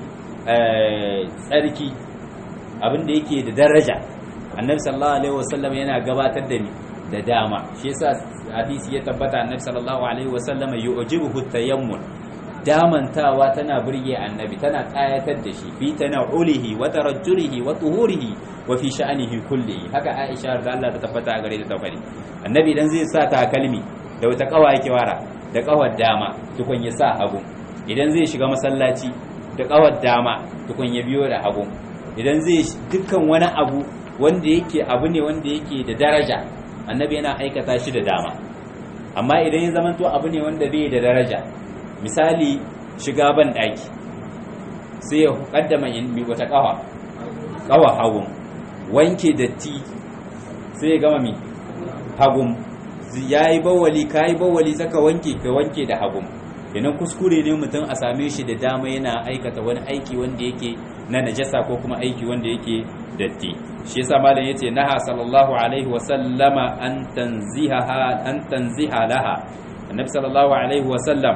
tsarki abin da yake da daraja annabi sallallahu alaihi wasallam yana gabatar da ni da dama shi yasa hadisi ya tabbata annabi sallallahu alaihi wasallam yu'jibuhu tayammun damantawa tana burge annabi tana kayatar da shi fi tana'ulihi wa tarajjulihi wa tuhurihi wa fi sha'anihi kullihi haka Aisha da Allah ta tabbata a gare ta tafari annabi idan zai sa takalmi da wata kawa yake wara da kawar dama tukun ya sa hagu idan zai shiga masallaci da kawar dama tukun ya biyo da hagu idan zai dukkan wani abu wanda yake abu ne wanda yake da daraja annabi yana aikata shi da dama amma idan ya zamanto abu ne wanda bai da daraja misali shiga ban daki sai ya kaddama mi wata kawa kawa hagun wanke datti sai ya gama mi hagun yayi bawali kai bawali saka wanke ka wanke da hagun kenan kuskure ne mutum a same shi da dama yana aikata wani aiki wanda yake na najasa ko kuma aiki wanda yake datti shi yasa malam yace naha sallallahu alaihi wa sallama an tanziha an tanziha laha annabi sallallahu alaihi wasallam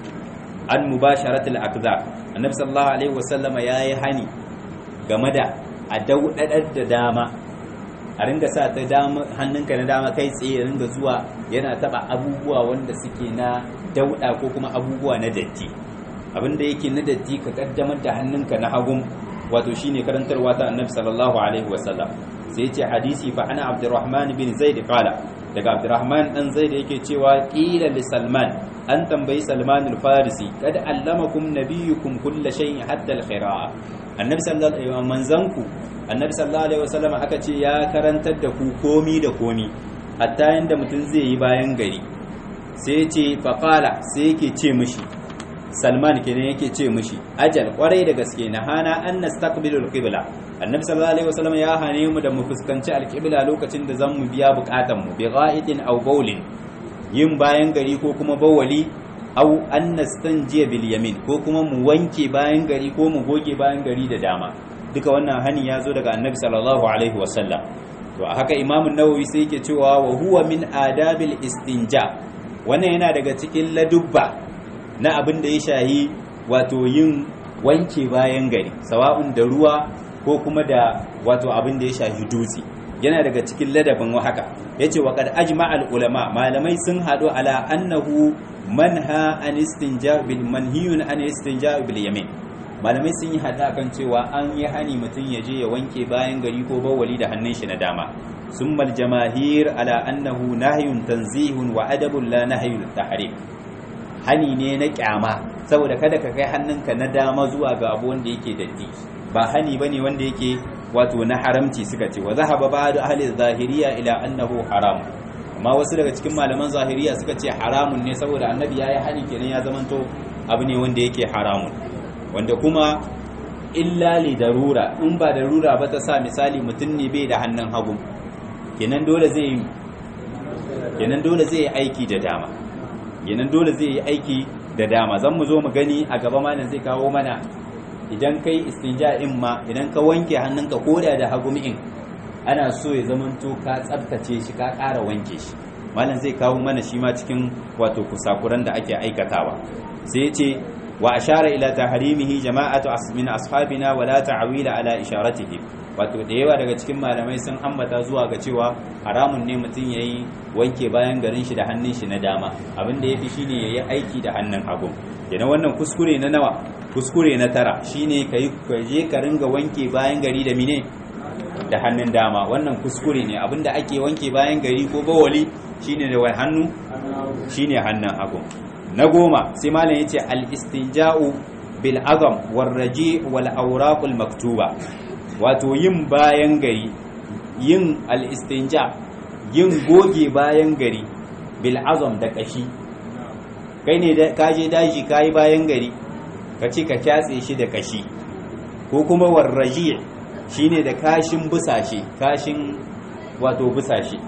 an mubasharatul aqdar annabi sallallahu alaihi wasallam yayi hani game da a daudadar da dama a ringa sa ta dama hannunka na dama kai tsaye ringa zuwa yana taba abubuwa wanda suke na dauda ko kuma abubuwa na datti abinda yake na datti ka kaddamar da hannunka na hagun wato shine karantarwa ta annabi sallallahu alaihi wasallam sai yace hadisi fa ana abdurrahman bin zaid qala daga abdurrahman dan zaid yake cewa qila li salman an tambayi salman al-farisi kad allamakum nabiyyukum kull shay'in hatta al-khira'a annabi sallallahu alaihi wasallam manzanku annabi sallallahu alaihi wasallam aka ce ya karantar da ku komi da komi hatta yanda mutum zai yi bayan gari sai ce faqala sai yake ce mishi salman kenan yake ce mishi ajal kwarai da gaske na hana an nastaqbilul qibla annabi sallallahu alaihi wasallam ya hane mu da mu fuskanci alqibla lokacin da zan mu biya bukatan mu bi gha'itin aw bawlin yin bayan gari ko kuma bawali aw an nastanjiya bil yamin ko kuma mu wanke bayan gari ko mu goge bayan gari da dama duka wannan hani ya zo daga annabi sallallahu alaihi wasallam to haka imam an-nawawi sai yake cewa wa huwa min adabil istinja wannan yana daga cikin ladubba na abin da ya shahi wato yin wanke bayan gari sawa'un da ruwa ko kuma da wato abin da ya shahi dutse yana daga cikin ladabin haka yace wa qad ajma'a ulama malamai sun hadu ala annahu manha an istinja bil manhiyun an istinja bil yamin malamai sun yi hada kan cewa an yi hani mutum ya je ya wanke bayan gari ko bawali da hannun shi na dama summa al jamahir ala annahu nahyun tanzihun wa adabun la nahyun tahrim hani ne na kyama saboda kada ka kai hannunka na dama zuwa ga abu wanda yake datti ba hani bane wanda yake wato na haramci suka ce wa zahaba ba'du ahli zahiriya ila annahu haram amma wasu daga cikin malaman zahiriya suka ce haramun ne saboda annabi yayi hani kenan ya zamanto abu ne wanda yake haramun wanda kuma illa li darura in ba darura ba ta sa misali mutum ne bai da hannun hagu kenan dole zai kenan dole zai yi aiki da dama kenan dole zai yi aiki da dama zan mu zo mu gani a gaba malam zai kawo mana idan kai istinja in ma idan ka wanke hannunka koda da hagu in ana so ya zamanto ka tsabtace shi ka ƙara wanke shi malam zai kawo mana shi ma cikin wato kusakuran da ake aikatawa sai ya ce wa ashara ila tahrimihi jama'atu min ashabina wala ta'wila ala isharatihi wato da yawa daga cikin malamai sun ambata zuwa ga cewa haramun ne mutum yayi wanke bayan garin shi da hannun shi na dama abin da yafi shine yayi aiki da hannun hagu yana wannan kuskure na nawa kuskure na tara shine kai je ka ringa wanke bayan gari da mine da hannun dama wannan kuskure ne abinda ake wanke bayan gari ko bawali shine da wai hannu shine hannun hagu na goma sai malam yace al istinja'u bil azam war raji wal awraq al maktuba wato yin bayan gari yin al istinja yin goge bayan gari bil azam da kashi kai ne ka je daji kai bayan gari ka ce ka kyatse shi da kashi ko kuma warraji shine da kashin busashe kashin wato busashe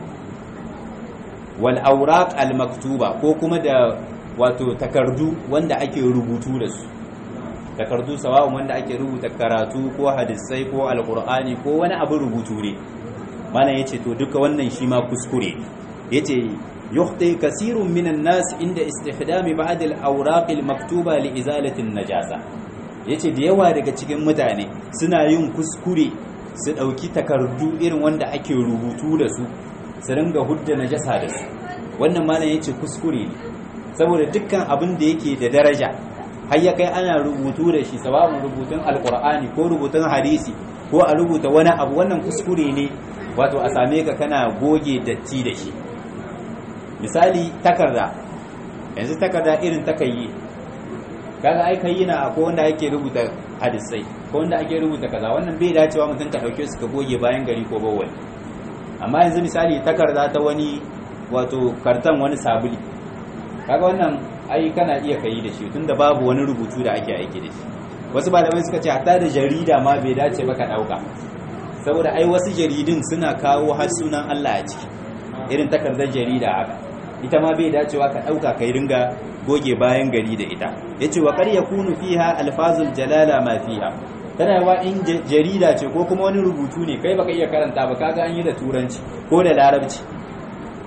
wal awraq al maktuba ko kuma da wato takardu wanda ake rubutu da su takardu sawa'un wanda ake rubuta karatu ko hadisai ko alqur'ani ko wani abu rubutu ne mana yace to duka wannan shi ma kuskure yace yukhti kasirun minan nas inda istihdami ba'd al-awraq al-maktuba li izalati an-najasa yace da yawa daga cikin mutane suna yin kuskure su dauki takardu irin wanda ake rubutu da su su ringa hudda najasa da su wannan malam yace kuskure ne saboda dukkan abin da yake da daraja har ya kai ana rubutu da shi sawa'un rubutun alqur'ani ko rubutun hadisi ko a rubuta wani abu wannan kuskure ne wato a same ka kana goge datti da shi misali takarda yanzu takarda irin takayi kaga ai kai yana akwai wanda ake rubuta hadisai ko wanda ake rubuta kaza wannan bai dacewa mutum ka dauke su ka goge bayan gari ko bawai amma yanzu misali takarda ta wani wato kartan wani sabuli kaga wannan ai kana iya kai da shi tunda babu wani rubutu da ake aiki da shi wasu malamai suka ce hatta da jarida ma bai dace ba ka dauka saboda ai wasu jaridun suna kawo har sunan Allah a ciki irin takardar jarida haka ita ma bai dacewa ka ɗauka kai ringa goge bayan gari da ita ya ce wa ƙarya kunu fiha alfazul jalala ma fiha tana yawa in jarida ce ko kuma wani rubutu ne kai baka iya karanta ba kaga an yi da turanci ko da larabci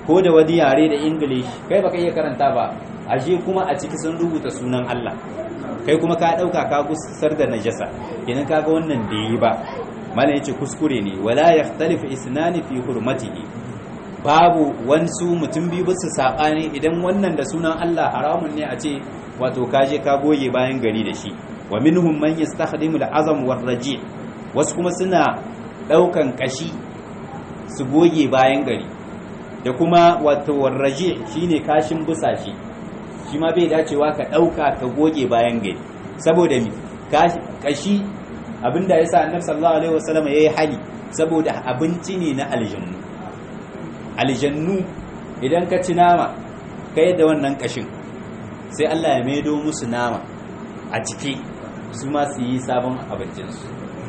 ko da wani yare da english kai baka iya karanta ba ashe kuma a ciki sun rubuta sunan Allah kai kuma ka dauka ka gusar da najasa kenan kaga wannan da yi ba malam yace kuskure ne wala yaxtalifu isnani fi hurmatihi babu wansu mutum biyu ba su sabani idan wannan da sunan Allah haramun ne a ce wato kaje ka goge bayan gari da shi wa minhum man yastakhdimu al-azam war raji wasu kuma suna daukan kashi su goge bayan gari da kuma wato warraje shine kashin busashi shi ma bai dacewa ka dauka ka goge bayan gari saboda mi kashi abinda yasa annabi sallallahu alaihi wasallam yayi hali saboda abinci ne na aljannu aljannu idan ka ci nama kai da wannan kashin sai Allah ya maido musu nama a ciki su ma su yi sabon abincinsu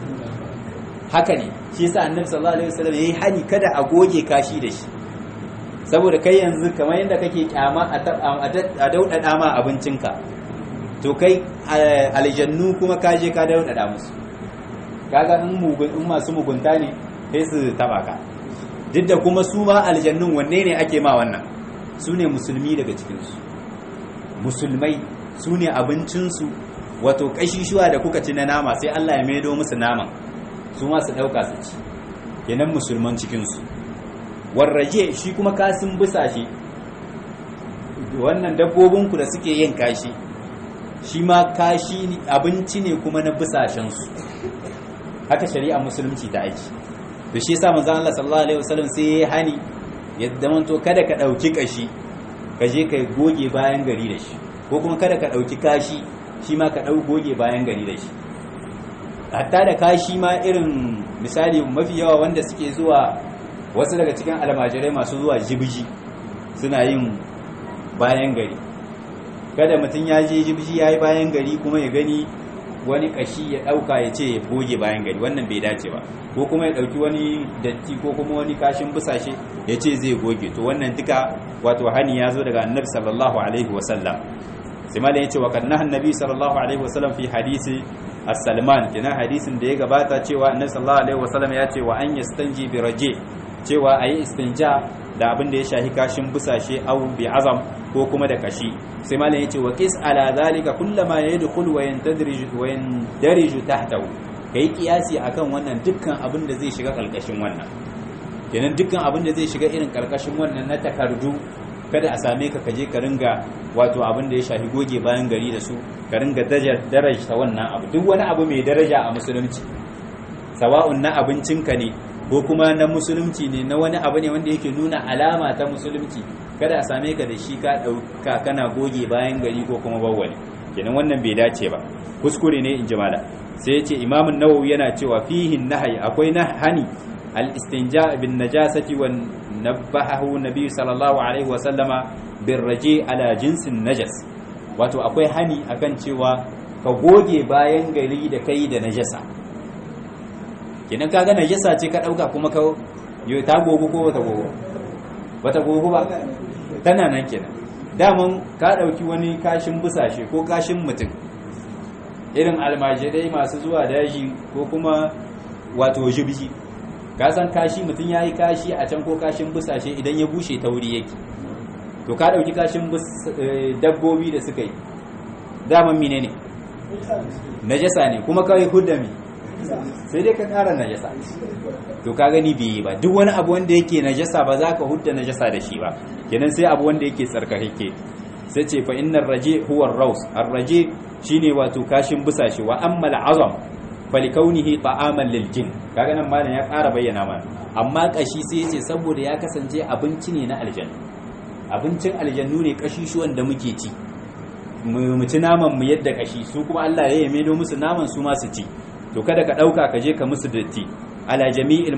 haka ne shi yasa annabi sallallahu alaihi wasallam yayi hani kada a goge kashi da shi saboda kai yanzu kamar yadda kake kyama a daudada ma abincinka to kai aljannu kuma ka je ka daudada musu kaga in mugun in masu mugunta ne sai su taba ka duk da kuma su ma aljannun wanne ne ake ma wannan su ne musulmi daga cikinsu musulmai su ne abincinsu wato kashishuwa da kuka ci na nama sai Allah ya maido musu naman su ma su ɗauka su ci kenan musulman cikinsu warraje shi kuma kasin bisa shi wannan dabbobinku da suke yin kashi shi ma kashi abinci ne kuma na bisashensu haka shari'a musulunci ta aiki da shi yasa manzon Allah sallallahu alaihi wasallam sai ya hani yadda manto kada ka dauki kashi ka je ka goge bayan gari da shi ko kuma kada ka dauki kashi shi ma ka dau goge bayan gari da shi hatta da kashi ma irin misali mafi yawa wanda suke zuwa wasu daga cikin almajirai masu zuwa jibji suna yin bayan gari kada mutum ya je jibji ya yi bayan gari kuma ya gani wani kashi ya dauka ya ce ya goge bayan gari wannan bai dace ba ko kuma ya dauki wani datti ko kuma wani kashin busashe ya ce zai goge to wannan duka wato hani ya zo daga annabi sallallahu alaihi wasallam sai malam ya ce wa kanna annabi sallallahu alaihi wasallam fi hadisi as-salman kina hadisin da ya gabata cewa annabi sallallahu alaihi wasallam ya ce wa an yastanji bi raje cewa ayi istinja da abin da ya shahi kashin busashe au bi azam ko kuma da kashi sai malam yace wa qis ala zalika kullama yadkhul wa yantadrij wa yandarij tahtahu kai kiyasi akan wannan dukkan abin da zai shiga kalkashin wannan kenan dukkan abin da zai shiga irin karkashin wannan na takardu kada a same ka kaje ka ringa wato abin da ya shafi goge bayan gari da su ka ringa daraja wannan abu duk wani abu mai daraja a musulunci sawa'un na abincinka ne ko kuma na musulunci ne na wani abu ne wanda yake nuna alama ta musulunci kada a same ka da shi ka ɗauka kana goge bayan gari ko kuma bawwali kenan wannan bai dace ba kuskure ne in ji mala sai ya ce imamun nawawi yana cewa fihin nahai akwai na hani al-istinja bin najasati wa nabbahu nabi sallallahu alaihi wa sallama bin raje ala jinsin najas wato akwai hani akan cewa ka goge bayan gari da kai da najasa kenan kaga najasa ce ka dauka kuma ka yo ta gogo ko bata gogo bata gogo ba tana nan kenan daman ka dauki wani kashin busashe ko kashin mutum irin almajirai masu zuwa daji ko kuma wato jibji ka san kashi mutum yayi kashi a can ko kashin busashe idan ya bushe tauri yake to ka dauki kashin dabbobi da suka yi daman menene najasa ne kuma kawai hudami sai dai ka ƙara najasa to ka gani bai yi ba duk wani abu wanda yake najasa ba za ka hudda najasa da shi ba kenan sai abu wanda yake tsarkake sai ce fa innar raje huwa raus ar-raje shine wato kashin busashe wa ammal azam falikaunihi ta'aman lil jin kaga nan malam ya ƙara bayyana mana amma kashi sai yace saboda ya kasance abinci ne na aljanna abincin aljannu ne kashi shi wanda muke ci mu ci naman mu yadda kashi su kuma Allah ya yame musu naman su ma su ci to kada ka ɗauka ka je ka musu datti ala jami'il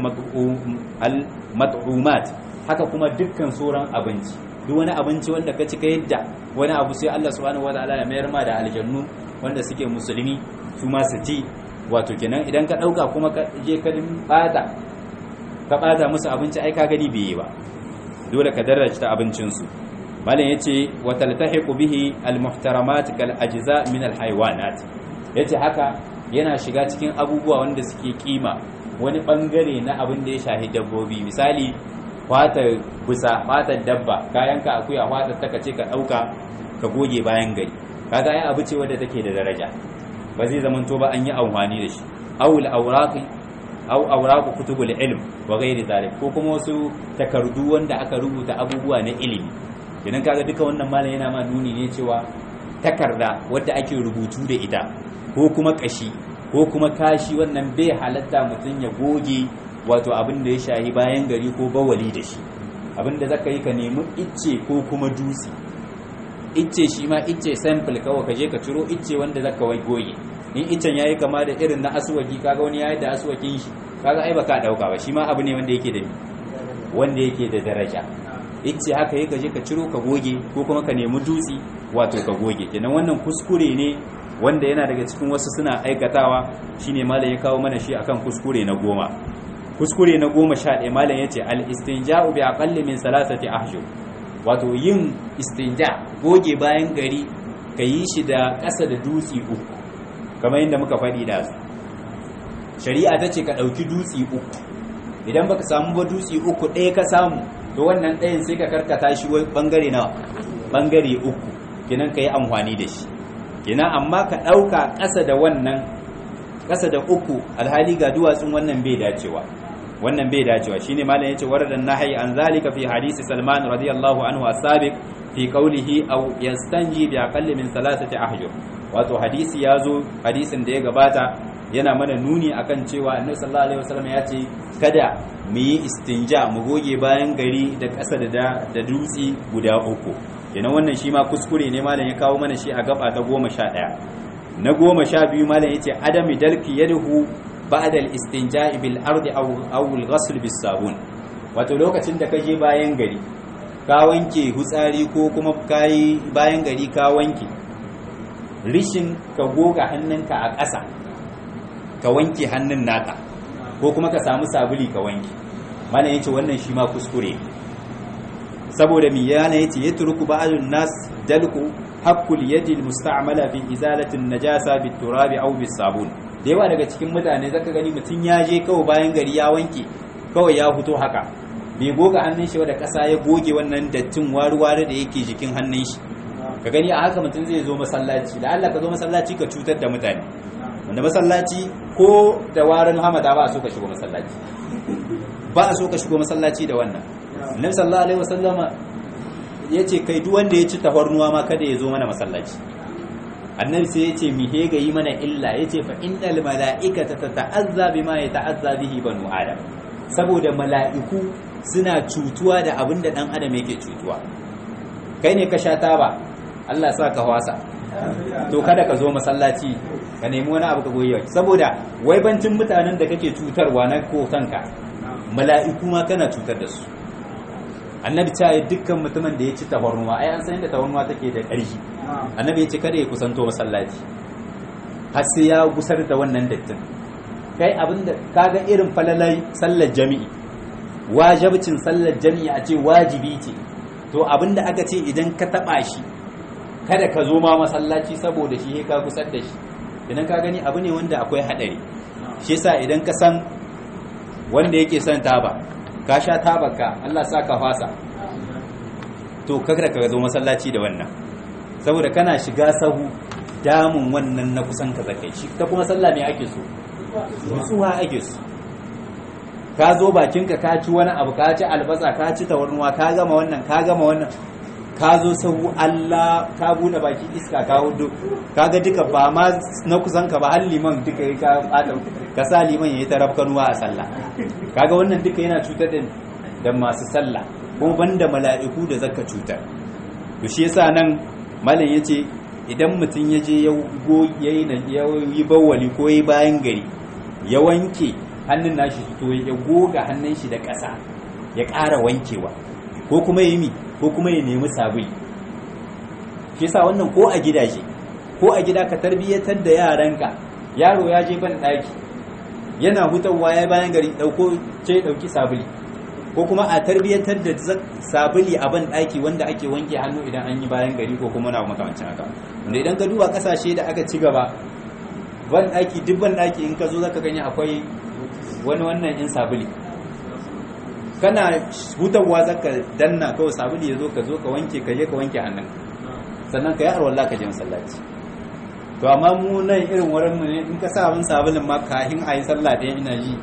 mat'umat haka kuma dukkan sauran abinci duk wani abinci wanda ka ci ka yadda wani abu sai Allah subhanahu wataala ya mayar ma da aljannu wanda suke musulmi su ma su ci wato kenan idan ka ɗauka kuma ka je ka bata ka bata musu abinci ai ka gani bai yi ba dole ka darajta abincinsu malam yace wa taltahiqu bihi al-muhtaramat kal ajza min al-hayawanat yace haka yana shiga cikin abubuwa wanda suke kima wani bangare na abin da ya shahi dabbobi misali fata busa fata dabba kayan ka akuya fata ta kace ka dauka ka goge bayan gari kaga ai abu ce wanda take da daraja ba zai zaman to ba an yi amfani da shi awul awraqi aw awraqu kutubul ilm wa ghairi zalik ko kuma wasu takardu wanda aka rubuta abubuwa na ilimi idan kaga duka wannan malam yana ma nuni ne cewa takarda wadda ake rubutu da ita ko kuma kashi ko kuma kashi wannan bai halatta mutum ya goge wato abin da ya shahi bayan gari ko bawali da shi abin da zaka yi ka nemi icce ko kuma dutse icce shi ma icce sample kawai ka je ka ciro icce wanda zaka wai goge in iccen yayi kama da irin na aswaki kaga wani yayi da aswakin shi kaga ai baka dauka ba shi ma abu ne wanda yake da wanda yake da daraja icce haka yi ka je ka ciro ka goge ko kuma ka nemi dutse wato ka goge kenan wannan kuskure ne wanda yana daga cikin wasu suna aikatawa shine malam ya kawo mana shi akan kuskure na goma kuskure na goma sha ɗaya malam ya ce al-istinja'u bi aqalli min salasati ahjur wato yin istinja goge bayan gari ka yi shi da ƙasa da dutse uku kamar yadda muka faɗi da su shari'a ta ce ka ɗauki dutse uku idan baka samu ba dutse uku ɗaya ka samu to wannan ɗayan sai ka karkata shi bangare nawa bangare uku kenan ka yi amfani da shi kenan amma ka ɗauka ƙasa da wannan ƙasa da uku alhali ga duwatsun wannan bai dacewa wannan bai dacewa shine malam yace waradan nahyi an zalika fi hadisi salman radiyallahu anhu as-sabiq fi qawlihi aw yastanji bi aqalli min thalathati ahjur wato hadisi yazo hadisin da ya gabata yana mana nuni akan cewa annabi sallallahu alaihi wasallam ya ce kada mu yi istinja mu goge bayan gari da ƙasa da da dutse guda uku kenan wannan shi ma kuskure ne malam ya kawo mana shi a gaba ta goma sha ɗaya na goma sha biyu malam ya ce adami dalki yadhu ba'da al-istinja'i bil ardi aw aw al-ghasl bis sabun wato lokacin da kaje bayan gari ka wanke hutsari ko kuma kai bayan gari ka wanke rishin ka goga hannunka a ƙasa ka wanke hannun naka ko kuma ka samu sabuli ka wanke malam yace wannan shi ma kuskure saboda mi yana yace yatruku ba'dun nas dalku haqqul yadi almusta'mala fi izalati an-najasa bit turabi aw bis sabun da yawa daga cikin mutane zaka gani mutun ya je kawai bayan gari ya wanke kawai ya fito haka bai goga hannun shi da kasa ya goge wannan dattin waruware da yake jikin hannun shi ka gani a haka mutum zai zo masallaci da Allah ka zo masallaci ka cutar da mutane wanda masallaci ko da warin hamada ba a so ka shigo masallaci ba a so ka shigo masallaci da wannan annabi sallallahu alaihi wasallama yace kai duk wanda ya ci tafarnuwa ma kada ya zo mana masallaci annabi sai yace mi he ga yi mana illa yace fa innal malaikata tata'azza bima yata'azza bihi banu adam saboda mala'iku suna cutuwa da abin da dan adam yake cutuwa kai ne ka sha taba Allah sa ka wasa to kada ka zo masallaci ka nemi wani abu ka goyi saboda waibancin mutanen da kake cutarwa na kotanka mala'iku ma kana cutar da su annabi ta yi dukkan mutumin da ya ci tafarnuwa ai an san yadda tafarnuwa take da ƙarfi annabi ya ce kada ya kusanto masallaci har sai ya gusar da wannan dattin kai abinda kaga irin falalai sallar jami'i wajibcin sallar jami'i a ce wajibi ce to abinda aka ce idan ka taba shi kada ka zo ma masallaci saboda shi ka gusar da shi idan ka gani abu ne wanda akwai hadari shi yasa idan ka san wanda yake son taba ka sha tabarka Allah sa ka fasa to kada ka zo masallaci da wannan saboda kana shiga sahu damun wannan na kusan ka zakai shi ta kuma sallah me ake so nutsuwa ake so ka zo bakinka ka ci wani abu ka ci albasa ka ci tawarnuwa ka gama wannan ka gama wannan ka zo sahu Allah ka bude baki iska ka hudu kaga duka ba ma na kusan ka ba har liman duka ka bata ka sa liman yayi tarafkanuwa a sallah kaga wannan duka yana cutar da da masu sallah kuma banda mala'iku da zaka cutar to shi yasa nan malam yace idan mutum ya je ya yayi ya yi bawali ko yayi bayan gari ya wanke hannun nashi to ya goga hannun shi da ƙasa ya ƙara wankewa ko kuma yi mi ko kuma ya nemi sabuli shi yasa wannan ko a gidaje ko a gida ka tarbiyyatar da yaranka yaro ya je ban ɗaki yana hutawa ya bayan gari ɗauko ce ɗauki sabuli ko kuma a tarbiyyatar da sabuli a ban ɗaki wanda ake wanke hannu idan an yi bayan gari ko kuma na makamancin haka wanda idan ka duba ƙasashe da aka ci gaba ban ɗaki duk ban ɗaki in ka zo zaka gani akwai wani wannan in sabuli kana hutawa zaka danna kawai sabuli ya zo ka zo ka wanke ka je ka wanke hannun sannan ka yi arwallah ka je masallaci to amma mu nan irin wurin mu ne in ka sa abin sabulin ma kahin a yi sallah ɗaya ina ji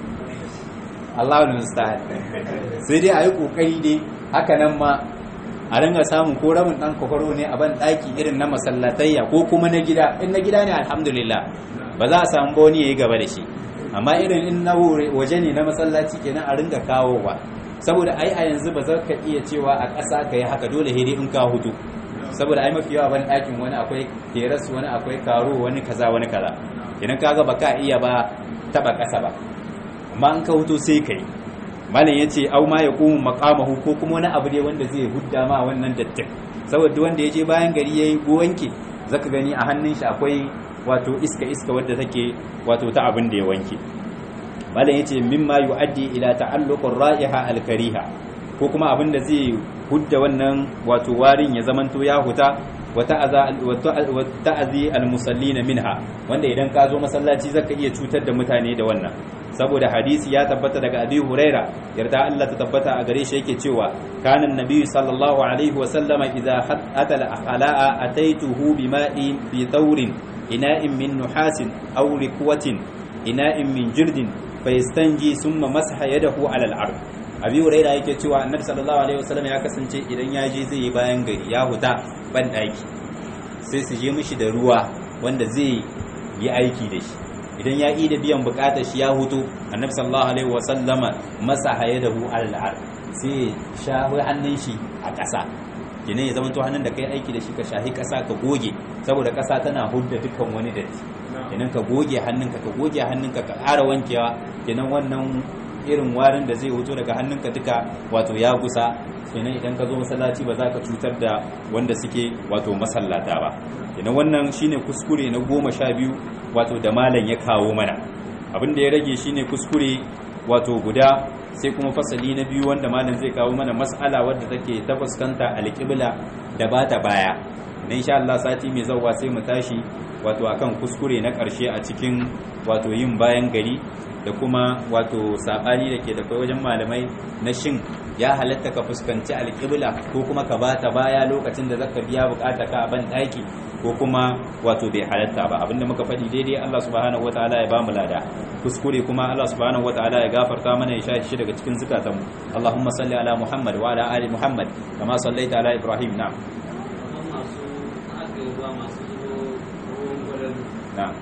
Allahu musta'an sai dai a yi kokari dai haka nan ma a ringa samun ko rabin dan kwakwaro ne a ban daki irin na masallatayya ko kuma na gida in na gida ne alhamdulillah ba za a samu ba wani yayi gaba da shi amma irin in na waje ne na masallaci kenan a ringa kawowa saboda ai a yanzu ba za ka iya cewa a ƙasa ka yi haka dole hede in ka hutu saboda ai mafi yawa ban ɗakin wani akwai teras wani akwai karo wani kaza wani kaza idan kaga ba ka iya ba taba ƙasa ba amma in ka hutu sai ka yi malam ya ce au ma ya kuma makamahu ko kuma wani abu dai wanda zai hudda ma wannan dattin saboda wanda ya je bayan gari ya yi wanke zaka gani a hannun shi akwai wato iska iska wadda take wato ta abin da ya wanke malam ya ce mimma yu'addi ila ta'alluqur ra'iha al-kariha ko kuma abin da zai hudda wannan wato warin ya zamanto ya huta wa ta'azi al-musallina minha wanda idan ka zo masallaci zaka iya cutar da mutane da wannan saboda hadisi ya tabbata daga abi huraira yarda Allah ta tabbata a gare shi yake cewa kana annabi sallallahu alaihi wa sallama idza atala akhla'a ataituhu bima'in bi thawrin ina'in min nuhasin aw rikwatin ina'in min jirdin fayastanji summa masaha yadahu ala al-ard abi huraira yake cewa annabi sallallahu alaihi wa sallam ya kasance idan ya je zai yi bayan gari ya huta ban daki sai su je mishi da ruwa wanda zai yi aiki da shi idan ya yi da biyan bukatar shi ya hutu annabi sallallahu alaihi wasallama masa haye da hu al'ar sai shahi hannun shi a ƙasa kenan ya zama to hannun da kai aiki da shi ka shahi ƙasa ka goge saboda ƙasa tana hudda dukkan wani datti kenan ka goge hannunka ka goge hannunka ka ƙara wankewa kenan wannan irin warin da zai huto daga hannunka duka wato ya gusa kenan idan ka zo masallaci ba za ka cutar da wanda suke wato masallata ba kenan wannan shine kuskure na goma sha biyu wato da malam ya kawo mana abin da ya rage shine kuskure wato guda sai kuma fasali na biyu wanda malam zai kawo mana mas'ala wadda take ta fuskanta alƙibla da ba ta baya na insha Allah sati mai zauwa sai mu tashi wato akan kuskure na ƙarshe a cikin wato yin bayan gari da kuma wato sabani da ke da kai wajen malamai na shin ya halatta ka fuskanci alƙibla ko kuma ka bata baya lokacin da zaka biya bukata ka a ban ɗaki ko kuma wato bai halatta ba abinda muka faɗi daidai Allah subhanahu wataala ya bamu lada kuskure kuma Allah subhanahu wataala ya gafarta mana ya shashi daga cikin zukatanmu Allahumma salli ala Muhammad wa ala ali Muhammad kama sallaita ala Ibrahim na'am na'am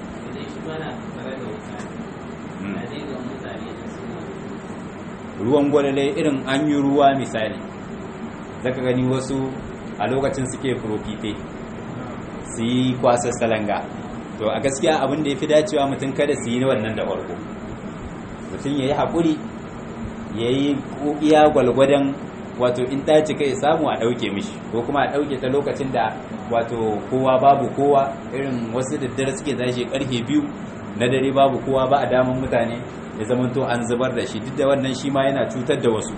ruwan gwalale irin an yi ruwa misali zaka gani wasu a lokacin suke profite su yi kwasar salanga to a gaskiya abin da ya fi dacewa mutum kada su yi wannan da farko mutum ya yi haƙuri ya yi iya gwalgwadon wato in ta cika ya samu a ɗauke mishi ko kuma a ɗauke ta lokacin da wato kowa babu kowa irin wasu daddare suke tashi karfe biyu na dare babu kowa ba a daman mutane ya zamanto an zubar da shi duk da wannan shi ma yana cutar da wasu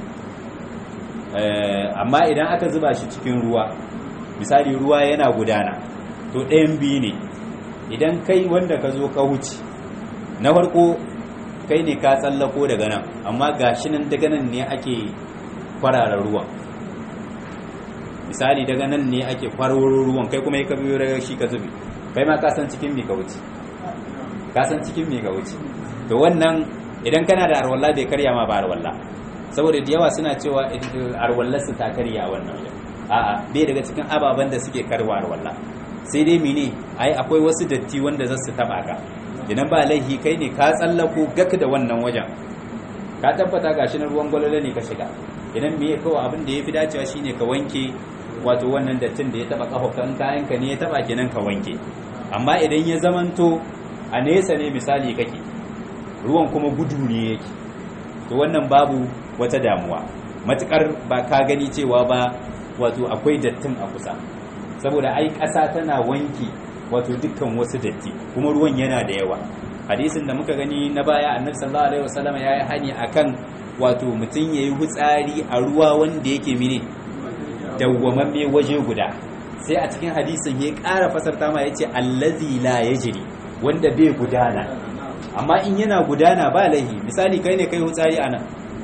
amma idan aka zuba shi cikin ruwa misali ruwa yana gudana to ɗayan biyu ne idan kai wanda ka zo ka wuce na farko kai ne ka tsallako daga nan amma ga shi nan daga nan ne ake kwarara ruwan misali daga nan ne ake kwararo ruwan kai kuma ya ka biyo daga shi ka zubi kai ma ka san cikin me ka wuce ka san cikin me ka wuce to wannan idan kana da arwalla bai karya ma ba arwalla saboda da yawa suna cewa arwallar su ta karya wannan wajen a'a bai daga cikin ababen da suke karwa arwalla sai dai mene ai akwai wasu datti wanda za su taba ka idan ba laihi kai ne ka tsallako gak da wannan wajen ka tabbata gashi na ruwan gwalole ne ka shiga idan me kawai abin da ya fi dacewa shine ka wanke wato wannan dattin da ya taba kafafen kayan ka ne ya taba kenan ka wanke amma idan ya zamanto a nesa ne misali kake ruwan kuma gudu ne yake to wannan babu wata damuwa matukar ba ka gani cewa ba wato akwai dattin a kusa saboda ai ƙasa tana wanki wato dukkan wasu datti kuma ruwan yana da yawa hadisin da muka gani na baya annabi sallallahu alaihi wasallam ya yi hani akan wato mutum yayi hutsari a ruwa wanda yake mine dawwamamme waje guda sai a cikin hadisin ya ƙara fasarta ma yace allazi la yajri wanda bai gudana amma in yana gudana ba laihi misali kai ne kai hutsari a nan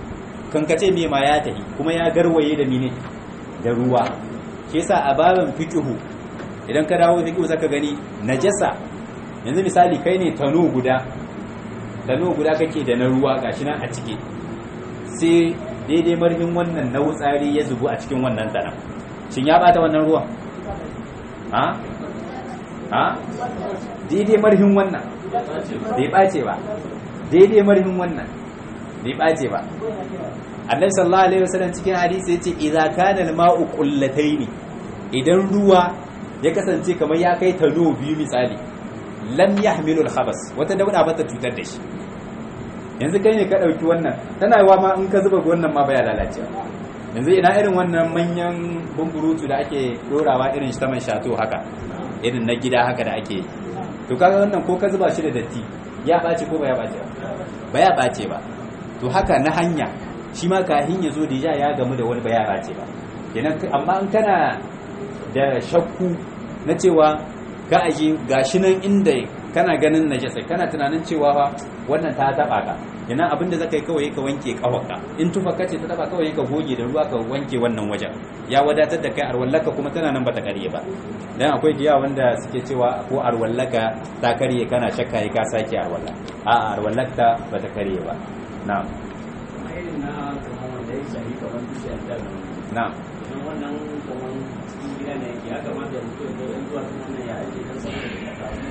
kankace me ma ya tahi kuma ya garwaye da mine da ruwa shi yasa a babin fiqhu idan ka dawo fiqhu zaka gani najasa yanzu misali kai ne tano guda tano guda kake da na ruwa gashi nan a ciki sai daidai marhin wannan na wutsari ya zubu a cikin wannan tana shin ya bata wannan ruwan ha ha daidai marhin wannan bai bace ba daidai marhin wannan bai bace ba annabi sallallahu alaihi wasallam cikin hadisi yace idza kana al-ma'u qullataini idan ruwa ya kasance kamar ya kai tano biyu misali lam yahmilu al-khabas wata dauda ba ta cutar da shi yanzu kai ne ka dauki wannan tana yawa ma in ka zuba wannan ma baya lalace yanzu ina irin wannan manyan bumburutu da ake dorawa irin shi ta man shato haka irin na gida haka da ake to kaga wannan ko ka zuba shi da datti ya bace ko baya bace ba baya bace ba to haka na hanya shi ma kahin ya zo da ya gamu da wani baya bace ba kenan amma in kana da shakku na cewa ka aje gashi nan inda kana ganin najasa kana tunanin cewa fa wannan ta taba ka ina abin da zaka yi kawai ka wanke kafarka in tufa kace ta taba kawai ka goge da ruwa ka wanke wannan wajen ya wadatar da kai arwallaka kuma tana nan bata karye ba dan akwai giya wanda suke cewa ko arwallaka ta karye kana shakka ka sake arwalla a arwallaka bata karye ba na'am na'am wannan kamar cikin gida ne ya kamata ya mutu da yan zuwa sun wannan ya ake dan saboda da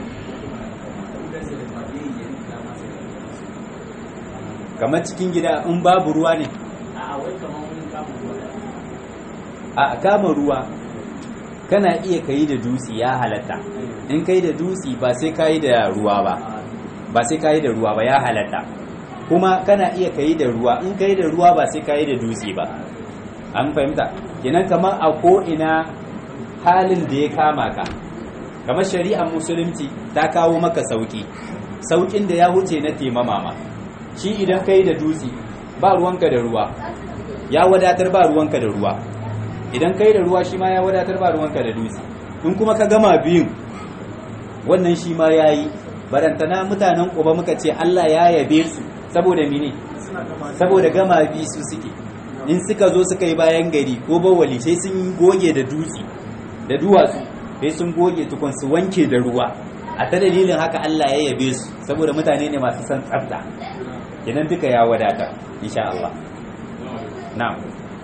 kamar cikin gida in babu ruwa ne a wai kamar wani kama ruwa a kama ruwa kana iya kai da dutse ya halatta in kai da dutse ba sai kai da ruwa ba ba sai kai da ruwa ba ya halatta kuma kana iya kai da ruwa in kai da ruwa ba sai kai da dutse ba an fahimta kenan kamar a ko ina halin da ya kama ka kamar shari'ar musulunci ta kawo maka sauki saukin da ya huce na temama ma shi idan kai da dutse ba ruwanka da ruwa ya wadatar ba ruwanka da ruwa idan kai da ruwa shi ma ya wadatar ba ruwanka da dutse in kuma ka gama biyun wannan shi ma ya yi barantana mutanen ƙuba muka ce Allah ya yabe su saboda mine saboda gama bi su suke in suka zo suka yi bayan gari ko bawali sai sun goge da dutse da duwatsu sai sun goge tukun su wanke da ruwa a ta dalilin haka Allah ya yabe su saboda mutane ne masu san tsafta idan duka ya wadata insha Allah na'am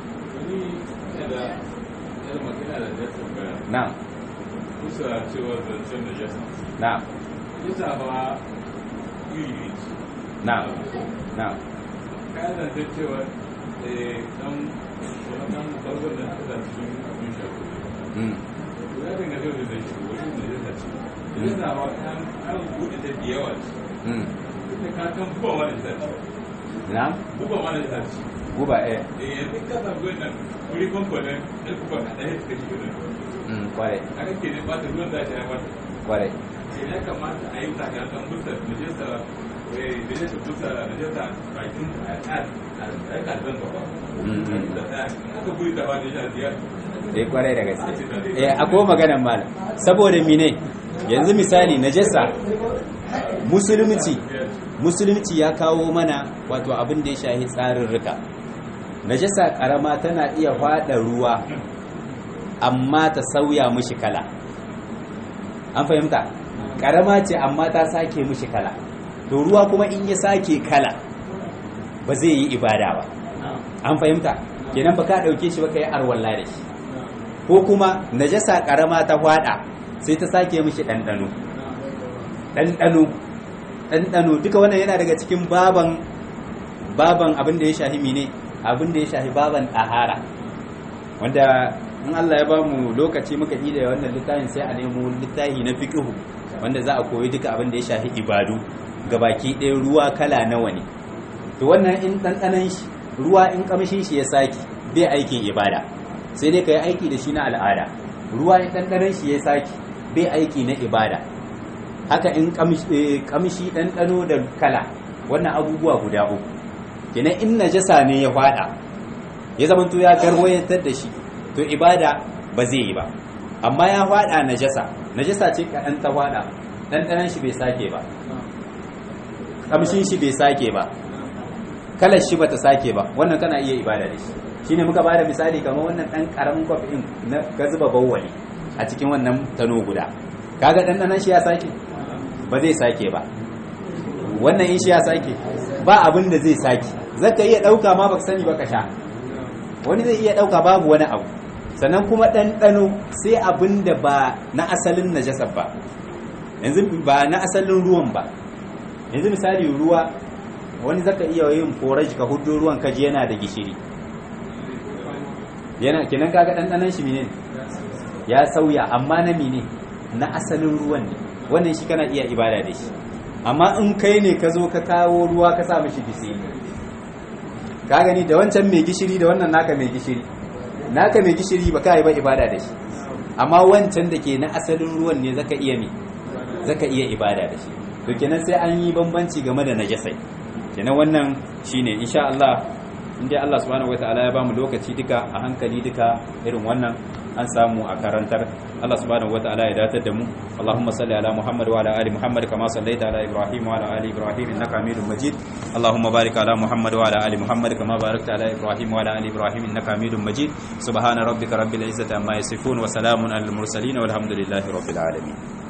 na'am kusa cewa zancen da jasa na'am jasa ba iri na'am na'am kayan zancen cewa dan wannan bargon da aka cikin abin shafi mm ya dinga yau da zai wani da jasa ce jasa ba kan an buɗe ta da yawa ce mm ita ka kan buba ma da jasa ce na'am buba ma da jasa ce guba eh eh yanzu ka samu wannan wuri kwamfanin ɗan kuka kaɗa ya suka shiga nan mm kware aka ke ne ba ta ruwan da ta ya bata kware ya kamata a yi takasan busa najasa najasa busa najasa bakin a kan zan gaba da ta aka buri da wani yana ziyar eh kware da gaske eh akwai maganar malam saboda mine yanzu misali najasa musulunci musulunci ya kawo mana wato abin da ya shahi tsarin rika najasa karama tana iya fada ruwa amma ta sauya mishi kala an fahimta karama ce amma ta sake mishi kala to ruwa kuma in ya sake kala ba zai yi ibada ba an fahimta kenan ba ka dauke shi ba ka yi arwalla da shi ko kuma najasa karama ta fada sai ta sake mishi ɗanɗano ɗanɗano ɗanɗano duka wannan yana daga cikin baban baban abin da ya shahi mine abin da ya shahi baban ɗahara wanda in Allah ya bamu lokaci muka yi da wannan littafin sai a nemo littafi na fiqhu wanda za a koyi duka abin da ya shahi ibadu gabaki ɗaya ruwa kala nawa ne to wannan in ɗanɗanon shi ruwa in kamshin shi ya saki bai aikin ibada sai dai ka yi aiki da shi na al'ada ruwa in ɗanɗanon shi ya saki bai aiki na ibada haka in kamshi ɗanɗano da kala wannan abubuwa guda uku kenan in najasa ne ya fada ya zama to ya garwayantar da shi to ibada ba zai yi ba amma ya fada najasa najasa ce kaɗan ta fada ɗanɗanon shi bai sake ba kamshin shi bai sake ba kalar shi bata sake ba wannan kana iya ibada da shi shine muka bada misali kamar wannan dan karamin kwafi din na ka zuba bawwali a cikin wannan tano guda kaga dan shi ya sake ba zai sake ba wannan in shi ya sake ba abin da zai sake zaka iya dauka ma baka sani baka sha wani zai iya dauka babu wani abu sannan kuma ɗanɗano sai abin da ba na asalin najasar ba yanzu ba na asalin ruwan ba yanzu misali ruwa wani zaka iya yin forage ka hudu ruwan kaji yana da gishiri yana kinan kaga ɗanɗanon shi mene ya sauya amma na mene na asalin ruwan ne wannan shi kana iya ibada da shi amma in kai ne ka zo ka kawo ruwa ka sa mishi gishiri ka gani da wancan mai gishiri da wannan naka mai gishiri naka mai gishiri ba ka yi ba ibada da shi amma wancan da ke na asalin ruwan ne zaka iya mi zaka iya ibada da shi to kenan sai an yi bambanci game da najasai kenan wannan shine insha Allah inda Allah subhanahu wataala ya bamu lokaci duka a hankali duka irin wannan an samu a karantar Allah subhanahu wataala ya datar da mu Allahumma salli ala Muhammad wa ala ali Muhammad kama sallaita ala Ibrahim wa ala ali Ibrahim innaka Hamidum Majid Allahumma barik ala Muhammad wa ala ali Muhammad kama barakta ala Ibrahim wa ala ali Ibrahim innaka Hamidum Majid subhana rabbika rabbil izzati amma yasifun wa salamun alal mursalin walhamdulillahi rabbil alamin